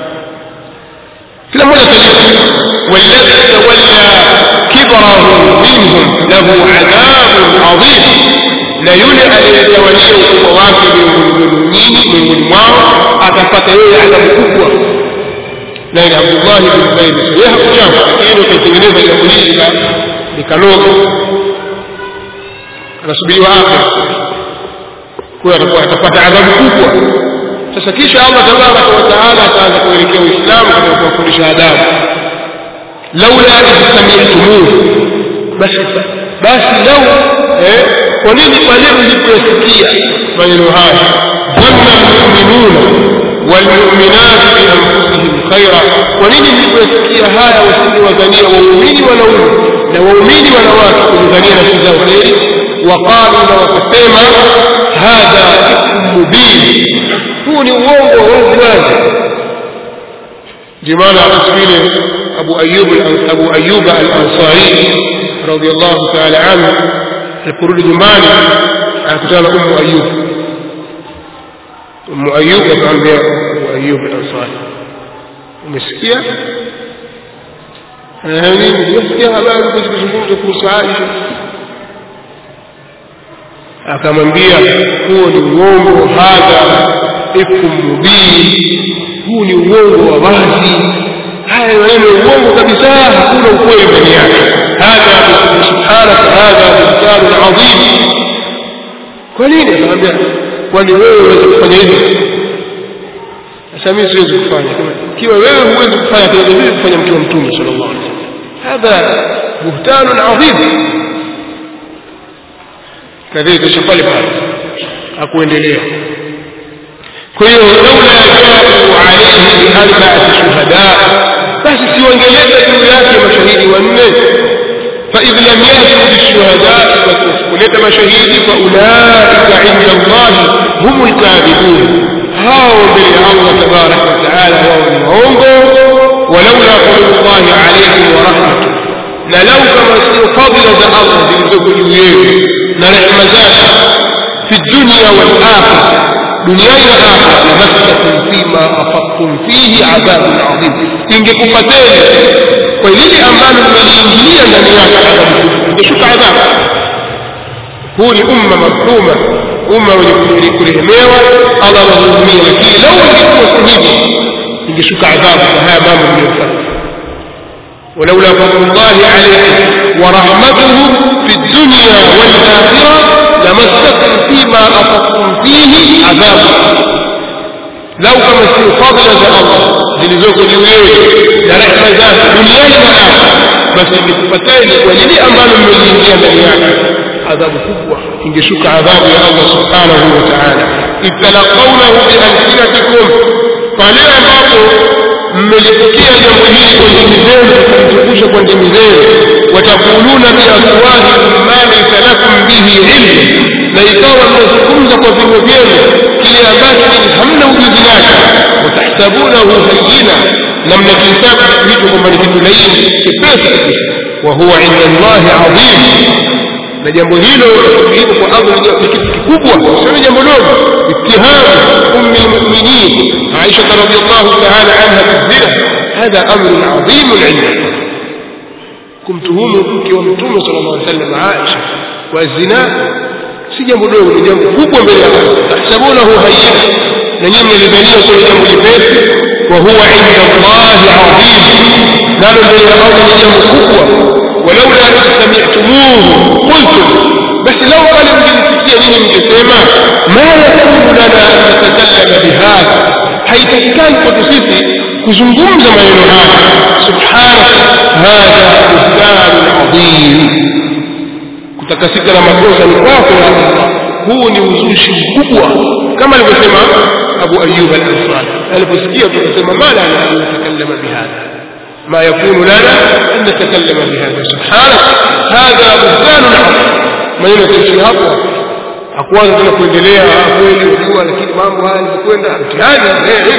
kila mmoja atajua والذي تولى كبره منهم له عذاب عظيم na yule aliyetawalia ukubwa wake miongoni nyinyi miongoni mwao atapata yeye adhabu kubwa naye ni abdullahi bin zaidi yeye hakuchama lakini ukaitengeneza jambo hili likanoga anasubiriwa akhira kwa atakuwa atapata adhabu kubwa sasa kisha Allah tabaraka wa taala ataanza kuelekea Uislamu katika kuwafundisha adabu laula istami'tumuhu basi basi lau eh kwa nini pale mliposikia maneno haya dhanna almu'minuna walmu'minat bi anfusihim khaira kwa nini mliposikia haya wasiwadhania waumini wanaume na waumini wanawake kudhania nafsi zao kheri waqalu na wakasema hadha ifkum mubin huu ni uongo wa wazi wazi ndio maana vile Abu Ayyub Abu Ayyub al-Ansari radiyallahu ta'ala anhu aliporudi nyumbani akakutana na Ummu Ayyub Ummu Ayyub akamwambia Abu Ayyub al-Ansari umesikia nini umesikia habari kuzungumza kuhusu Aisha akamwambia huo ni uongo hadha ifkum mubin huu ni uongo wa wazi haya maneno uongo kabisa hakuna ukweli ndani yake hadha subhanaka hadha buhtanun adhim kwa nini akamwambia kwani wewe unaweza kufanya hivi sasa mimi siwezi kufanya ikiwa wewe huwezi kufanya tunaweza vipi kufanya mtu wa mtume sallallahu alaihi wasallam hadha buhtanun adhim kadhalika shafali pale akuendelea kwa hiyo laula ja'u alayhi bi arba'ati shuhada basi siwangeleta juu yake mashahidi wanne fa idh lam yatu bishuhada kuleta mashahidi fa ulaika inda Allah humul kadhibun hao mbele ya Allah tabarak wa taala wao ni waongo walaula fadlullahi alayhim wa rahmatuh na lau kama sio fadhila za Allah zilizoko juu yenu na rehema zake fi dunya wal akhirah duniani na akhira lamassakum fima afadtum fihi adhabun adhim ingekupateni kwa lile ambalo mmeliingilia ndani yake adhabu ingeshuka adhabu huu ni umma marhuma umma wenye kurehemewa allah anahurumia lakini lau ingekuwa si hivyo ingeshuka adhabu kwa haya mambo mliyofanya ولولا فضل الله عليكم ورحمته في الدنيا والآخرة لمسكم فيما أفضتم فيه عذاب لو كما في فضل الله zilizoko juu yenu na rehema zake duniani na akhera basi ingekupateni kwa lile ambalo mmeliingia ndani yake adhabu kubwa ingeshuka adhabu ya Allah subhanahu wa ta'ala italaqawnahu bialsinatikum pale ambapo mmelipokea jambo hili kwa ndimi zenu mkalitukusha kwa ndimi zenu watakuluna biafwahikum ma laysa lakum bihi ilmu na ikawa mnazungumza kwa vinywa vyenu kile ambacho hamna ujuzi nacho watahsabunahu hayyina na mnakihesabu kitu hicho kwamba ni kitu laini chepesi kabisa wa huwa inda Allahi adhim na jambo hilo liko kwa Allah ni kitu kikubwa sio jambo dogo اتهام أم المؤمنين عائشة رضي الله تعالى عنها بالزنا هذا أمر عظيم عندنا kumtuhumu mke wa mtume sallallahu alaihi wasallam Aisha kwa zina si jambo dogo ni jambo kubwa mbele ya Allah tahsabunahu hayyina na nyinyi mlidhania kwa jambo jepesi wa huwa inda Allah adhim nalo mbele ya Allah ni jambo kubwa walaula an sami'tumuhu qultum basi lau kale mngesikia nyinyi mngesema ma yakunu lana an natakallama bihadha haitakikani kwetu sisi kuzungumza maneno haya subhanak hadha buhtanun adhim kutakasika na makosa ni kwako ya Allah huu ni uzushi mkubwa kama alivyosema Abu Ayyub al-Ansari aliposikia tukasema mala an natakallama bihadha ما يكون لنا أن نتكلم بهذا سبحانك هذا بهتان عظيم ما يمكن hapo hakuanza tena kuendelea kweli unajua lakini mambo haya yalikwenda mtihani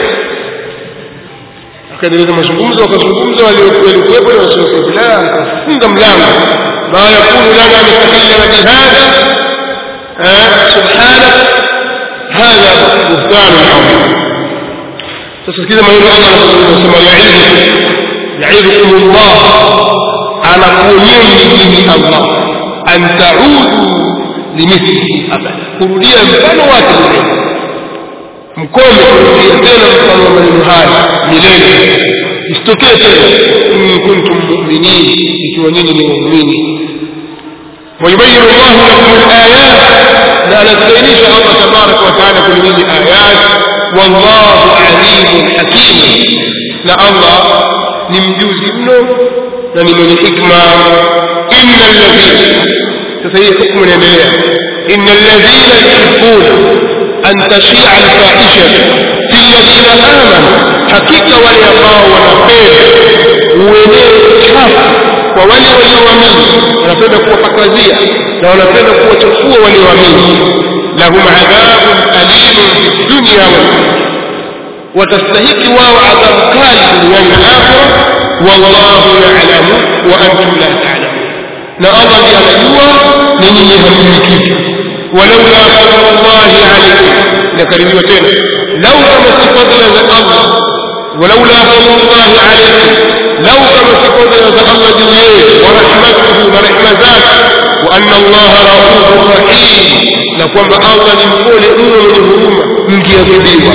akaendeleza mazungumzo wakazungumza waliokuwepo na wasiokuwepo la akafunga mlango ma yakunu lana an natakallama bihadha subhanak hadha buhtan adhim sasa sikiza maneno Allah anasema yaidhu yaidhukum Allah anakuonyeni nyinyi Allah an taudu limithlihi abada kurudia mfano wake milele mkome kurudia tena mfano wa maneno haya milele isitokee tena in kuntum mu'minin ikiwa nyinyi ni waumini ويبين الله لكم الآيات لا نستينيش الله تبارك وتعالى كل من آيات والله عليم حكيم لا الله نمجوز ابنه لنمن حكمة إن الذين تسيء حكم الأنبياء إن الذين يحبون أن تشيع الفاحشة في الذين آمنوا حقيقة وليقاوا ونفيد uenee chafu kwa wale walioamini wanapenda kuwapakazia na wanapenda kuwachafua walioamini lahum adhabun alimun fi dunya wal watastahiki wao adhabu kali duniani na akhira wallahu ya'lamu wa antum la ta'lamun na Allah ndiye anajua na nyinyi hamjui kitu walaula fadlullahi alaykum nakaribiwa tena lau kama si fadla za Allah walaula fadlullahi alaykum lau kama si fadla za Allah juu yenu wa rahmatuhu na rehma zake wa anna Allah raufur rahim na kwamba Allah ni mpole mno mwenye huruma mkiadhibiwa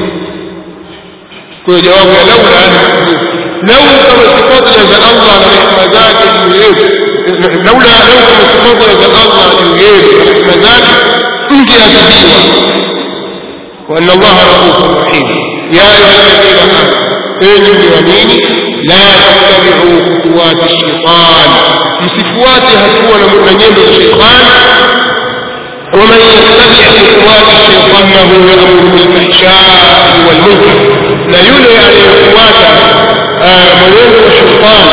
kwa jawabu ya laula lau kama si fadla za Allah na rehma zake juu yetu laula lau kama si fadla za Allah juu yetu na rehma zake mkiadhibiwa wa anna Allah raufur rahim ya ayuha alladhina amanu enyi mliamini la tattabi'u khutuwati shaitan msifuate hatua na nyendo za shaitan ومن يتبع خطوات الشيطان فهو يأمر بالفحشاء والمنكر لا يولي أن يخوات مولد الشيطان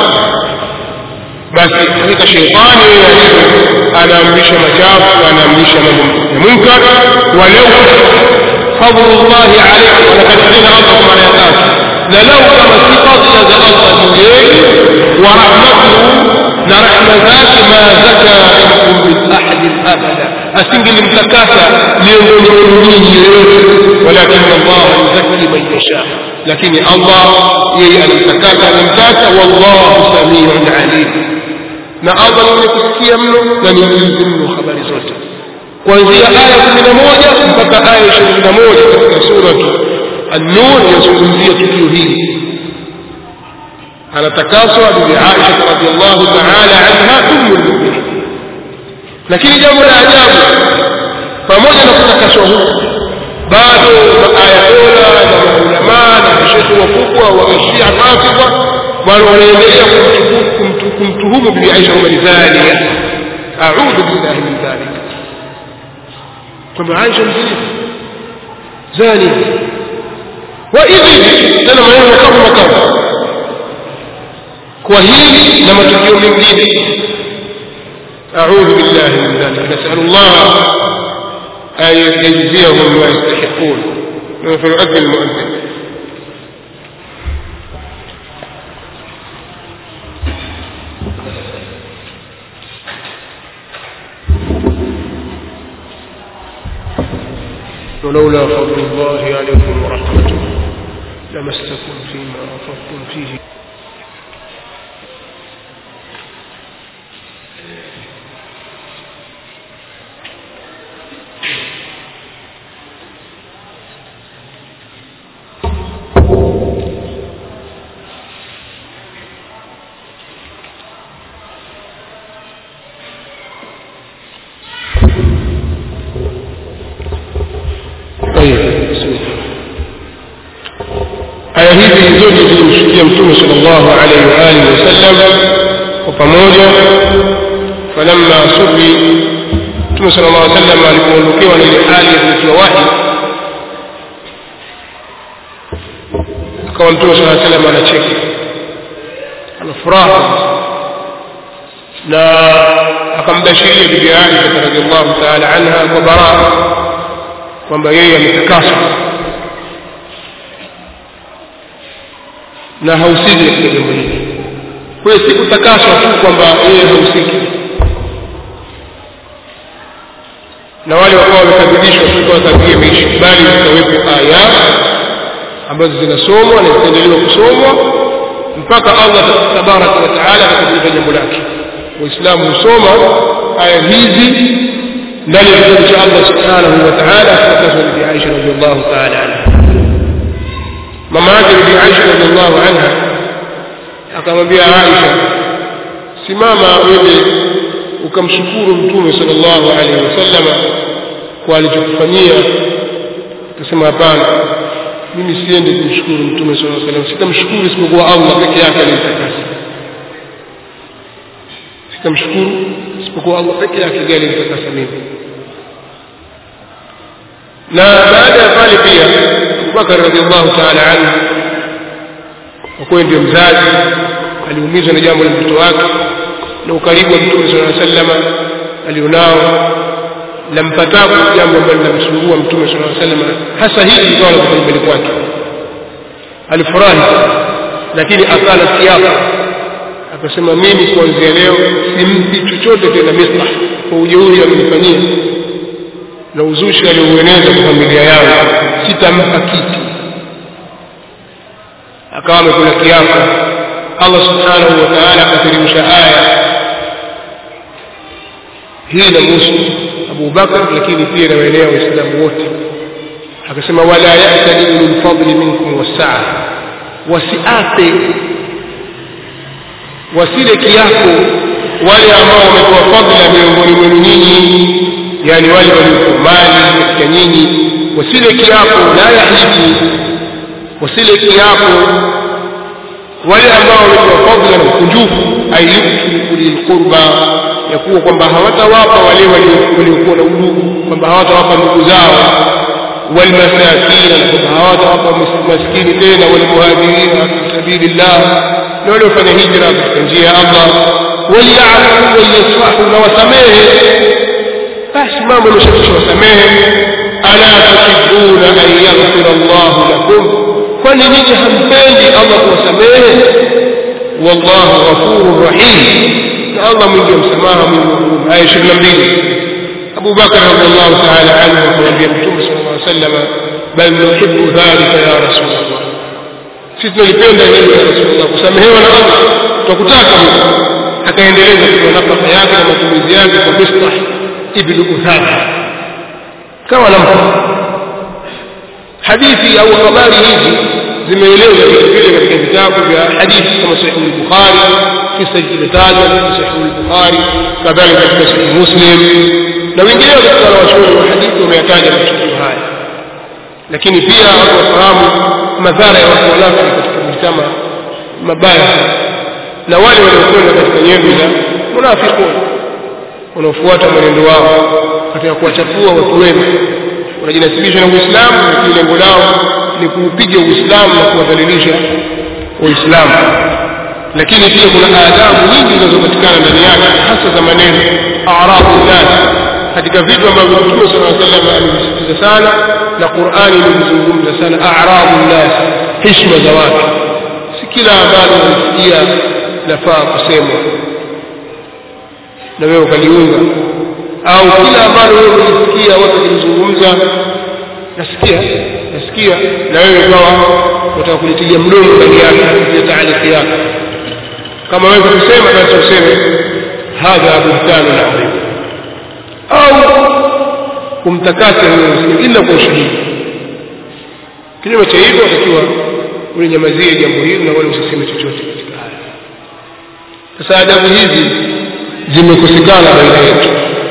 بس حقيقة الشيطان أنا أمرش مجاب وأنا أمرش منكر ولو فضل الله عليكم ولقد أذن ربكم على يتاك للو كما صفات لدى الله جويل ورحمته لرحمة ذات ما زكى منكم من أحد أبدا أسنجل المتكاسة ليومين ولكن الله يزكي من يشاء لكن الله يي المتكاسة المتكاسة والله سميع عليم na Allah mwenye kusikia mno na ni mjuzi mno habari zote kuanzia aya kumi na moja mpaka aya ishirini na moja katika suratu an-nur yazungumzia tukio hili anatakaswa bibi Aisha radhiallahu ta'ala anha ummu al-mu'minin lakini jambo la ajabu pamoja na kutakaswa huku bado maayatola na maulamaa na mashekhe wakubwa wa Shia Rafidha bado wanaendelea kumtuhumu bibi Aisha kwamba ni zania a'udhu billahi min dhalik kwamba Aisha mzinifu zani wa hivi tena maneno makavu makavu kwa hili na matukio mengine أعوذ بالله من ذلك نسأل الله أن يجزيهم ما يستحقون فنؤذن المؤذن ولولا فضل الله عليكم ورحمته لمسكم فيما أفضتم فيه طيب بسم الله aya hizi zote zilimshukia mtume sallallahu alaihi wa alihi wasallam kwa pamoja falamma subi mtume sallallahu alaihi wasallam alipoondokewa na ile hali ya kutiwa wahi akawa mtume sallallahu alaihi wasallam anacheka ana furaha na akambashiria bibi Aisha radhiallahu ta'ala anha kwa baraa kwamba yeye ametakaswa na hausiki katika jambo hili kwa hiyo si kutakaswa tu kwamba yeye hausiki na wale wakawa wamekadhibishwa tu kwa tabia imeisha bali zitawepo aya ambazo zinasomwa na zitaendelewa kusomwa mpaka Allah tabaraka wa taala atakapoipa jambo lake waislamu husoma aya hizi ndani ya kitabu cha Allah subhanahu wa ta'ala kutoka Bibi Aisha radhiallahu ta'ala anha mama yake Bibi Aisha radhiallahu anha akamwambia Aisha simama wewe ukamshukuru mtume sallallahu alaihi wasallama kwa alichokufanyia akasema hapana mimi siende kumshukuru mtume sallallahu alaihi wasallam sitamshukuru isipokuwa Allah peke yake alinitakasa sitamshukuru isipokuwa Allah peke yake ndiye alinitakasa mimi na baada ya pale pia Abubakar radhiallahu ta'ala anhu kwa kuwa ndio mzazi aliumizwa na jambo la mtoto wake na ukaribu wa mtume sallallahu alaihi wasallam alionao lampatapo jambo ambalo linamsumbua mtume sallallahu alaihi wasallam hasa hili likawa la kipaumbele kwake alifurahi lakini akala kiapo akasema mimi kuanzia leo simpi chochote tena mislah kwa ujeuri amenifanyia na uzushi alioueneza kwa familia yangu sitampa kitu akawa amekula kiapo Allah subhanahu wa ta'ala akateremsha aya hii inamuhusu Abu Bakar lakini pia inawaenea waislamu wote akasema wala ya'tadi ulul fadli minkum wasaa wasiape wasile kiapo wale ambao wamepewa fadhila miongoni mwenu nyinyi yani wale waliokuwa mali katika nyinyi wasile kiapo la yahibu wasile kiapo wale ambao wamepewa fadhila na ukunjufu ayyutu ulil qurba ya kuwa kwamba hawatawapa wale waliokuwa na udugu kwamba hawatawapa ndugu zao والمساكين لكم hawatawapa maskini tena walmuhajirin fi sabilillah na wale wafanya hijra katika njia ya Allah waliyafu waliyasfahu na wasamehe basi mambo yameshakusha wasamehe ala tuhibbuna an yaghfira Allah lakum kwani nyinyi hampendi Allah kuwasamehe wallahu ghafurur rahim na Allah mwingi wa msamaha mwingi wa huruma aya 22 أبو بكر رضي الله تعالى عنه وقال يمتم صلى الله عليه وسلم بل نحب ذلك يا رسول الله sisi tunalipenda hilo ya rasulullah kusamehewa na allah twakutaka huko akaendeleza kwa nafaka yake na matumizi yake kwa mistah ibnu uthatha kama nampa hadithi au habari hizi zimeelezwa vile vile katika vitabu vya hadithi kama sahihu al-bukhari kisa kimetajwa katika sahihu al-bukhari kadhalika katika sahihu muslim na wengineo katika wanawachuoni wa hadithi wameyataja matukio haya lakini pia watu wafahamu madhara ya watu wanafiki katika mjtama mabaya na wale waliokwenda katika nyendo za munafiqun wanaofuata mwenendo wao katika kuwachafua watu wema wanajinasibisha na Uislamu lakini lengo lao ni kuupiga Uislamu na kuwadhalilisha Waislamu lakini pia kuna adabu nyingi zinazopatikana ndani yake hasa za maneno arabu nas katika vitu ambavyo Mtume صلى الله عليه وسلم amesisitiza sana na Qur'ani imezungumza sana a'rabu nas heshima za watu si kila ambalo unasikia lafaa kusemwa na wewe ukaliunga au kila ambalo wewe unasikia watu wakizungumza nasikia nasikia na wewe ukawa utaka kulitilia mdomo ndani yake kupitia taaliki yako kama wewe kusema basi useme hadha buhtanu adhim au kumtakasa huyo msikini ila kwa ushahidi kinyume cha hivyo watakiwa ulinyamazie jambo hili na wala usiseme chochote katika haya sasa adabu hizi zimekosekana baina yetu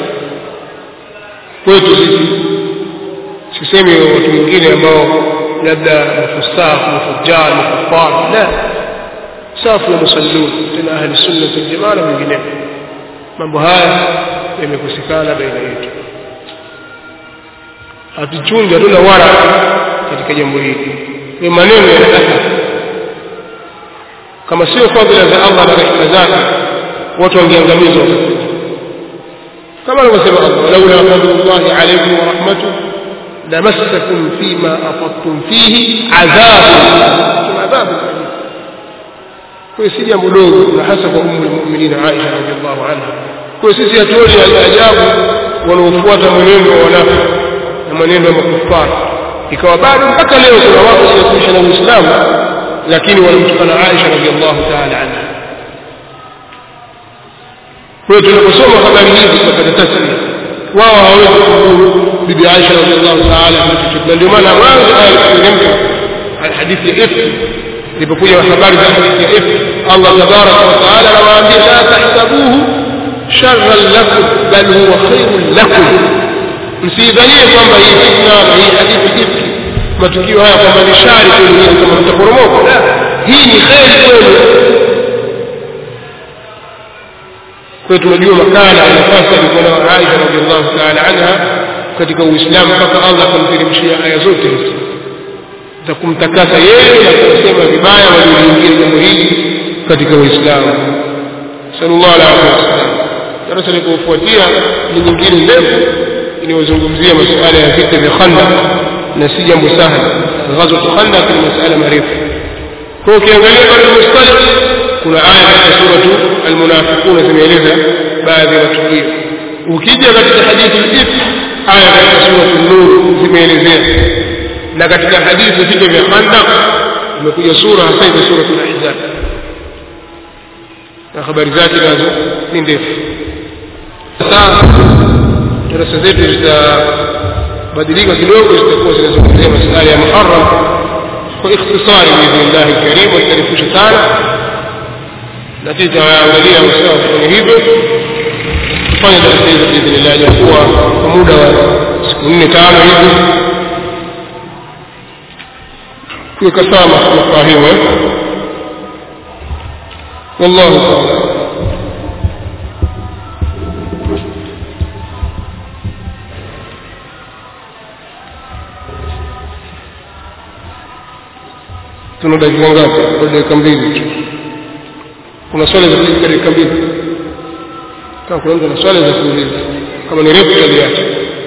kwetu sisi sisemi watu wengine ambao labda mafusaq mafujjar makufar la safu na musallun tena ahli sunna wal jamaa na wengineo mambo haya yamekosekana baina yetu hatuchungi hatuna wara katika jambo hili ni maneno ya athari kama sio fadhila za Allah na rehema zake watu wangeangamizwa kama anavyosema Allah laula fadlullahi alaykum wa rahmatuhu lamassakum fima afadtum fihi adhabun adhabun kwa si jambo dogo na hasa kwa ummu almu'minin Aisha radhiallahu anha kwa sisi hatuoni ajabu wanaofuata mwenendo wa wanafiki na mwenendo wa makufara ikawa bado mpaka leo kuna watu wanaoishi na Uislamu lakini wanamtukana Aisha radhiallahu ta'ala anha kwa hiyo tunaposoma habari hizi tunapata tasmia wao hawawezi kuhuru bibi Aisha radhiallahu ta'ala na ndio maana mwanzo aya kuteremka hadithi ya ifki ilipokuja habari za hadithi ya ifki Allah tabaraka wa taala anawaambia la tahsabuhu sharran lakum bal huwa khairun lakum msidhanie kwamba hii fitna na hii hadithi ifki matukio haya kwamba ni shari kwenu kama mtaporomoka hii ni kheri kwenu kwa tunajua makana na nafasi alikuwa nayo Aisha radhiallahu ta'ala anha katika Uislamu mpaka Allah akamteremshia aya zote hizi za kumtakasa yeye na kusema vibaya walioingia jambo hili katika Uislamu sallallahu alaihi wasallam darasa likofuatia ni nyingine ndefu inayozungumzia masuala ya vita vya Khandaq na si jambo sahali ghazwa Khandaq ni masuala marefu kwa ukiangalia bado mustalik kuna aya katika suratu almunafiquna zimeeleza baadhi ya matukio ukija katika hadithi al-if aya katika suratu nur zimeelezea na katika hadithi vita vya Khandaq imekuja sura hasa ile suratu al-ahzab na habari zake nazo ni ndefu sasa darasa zetu zitabadilika kidogo zitakuwa zinazungumzia masuala ya Muharram kwa ikhtisari biidhnillahi alkarim watarefusha sana lakini tutaangalia usawa kufanya hivyo tufanye darasa hizo biidhnillah jakuwa kwa muda wa siku nne tano hivi kuweka sawa mafahimu eh wallahu taala tuna dakika ngapi kwa dakika mbili tu kuna swali za kuuliza dakika mbili kama kuna mtu ana swali za kuuliza kama ni refu taliacha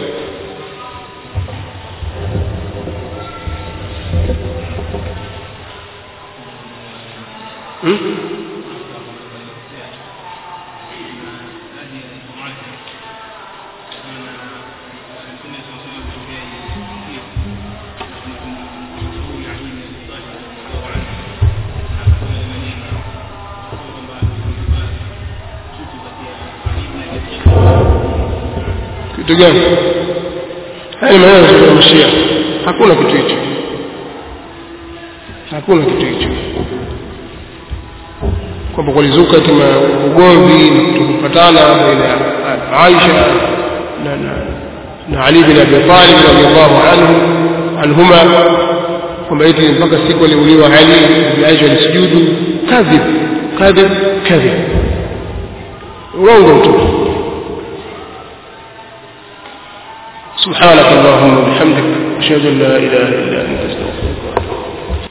hmm? kitu gani haya ni maneno ya mshia hakuna kitu hicho hakuna kitu hicho kwamba kulizuka kama ugomvi na kutokupatana baina ya Aisha na na na Ali bin Abi Talib radhiallahu anhu anhuma kwamba eti mpaka siku aliuliwa Ali bin Aisha alisujudu kadhib kadhib kadhib urongo mtupu سبحانك اللهم وبحمدك أشهد أن لا إله إلا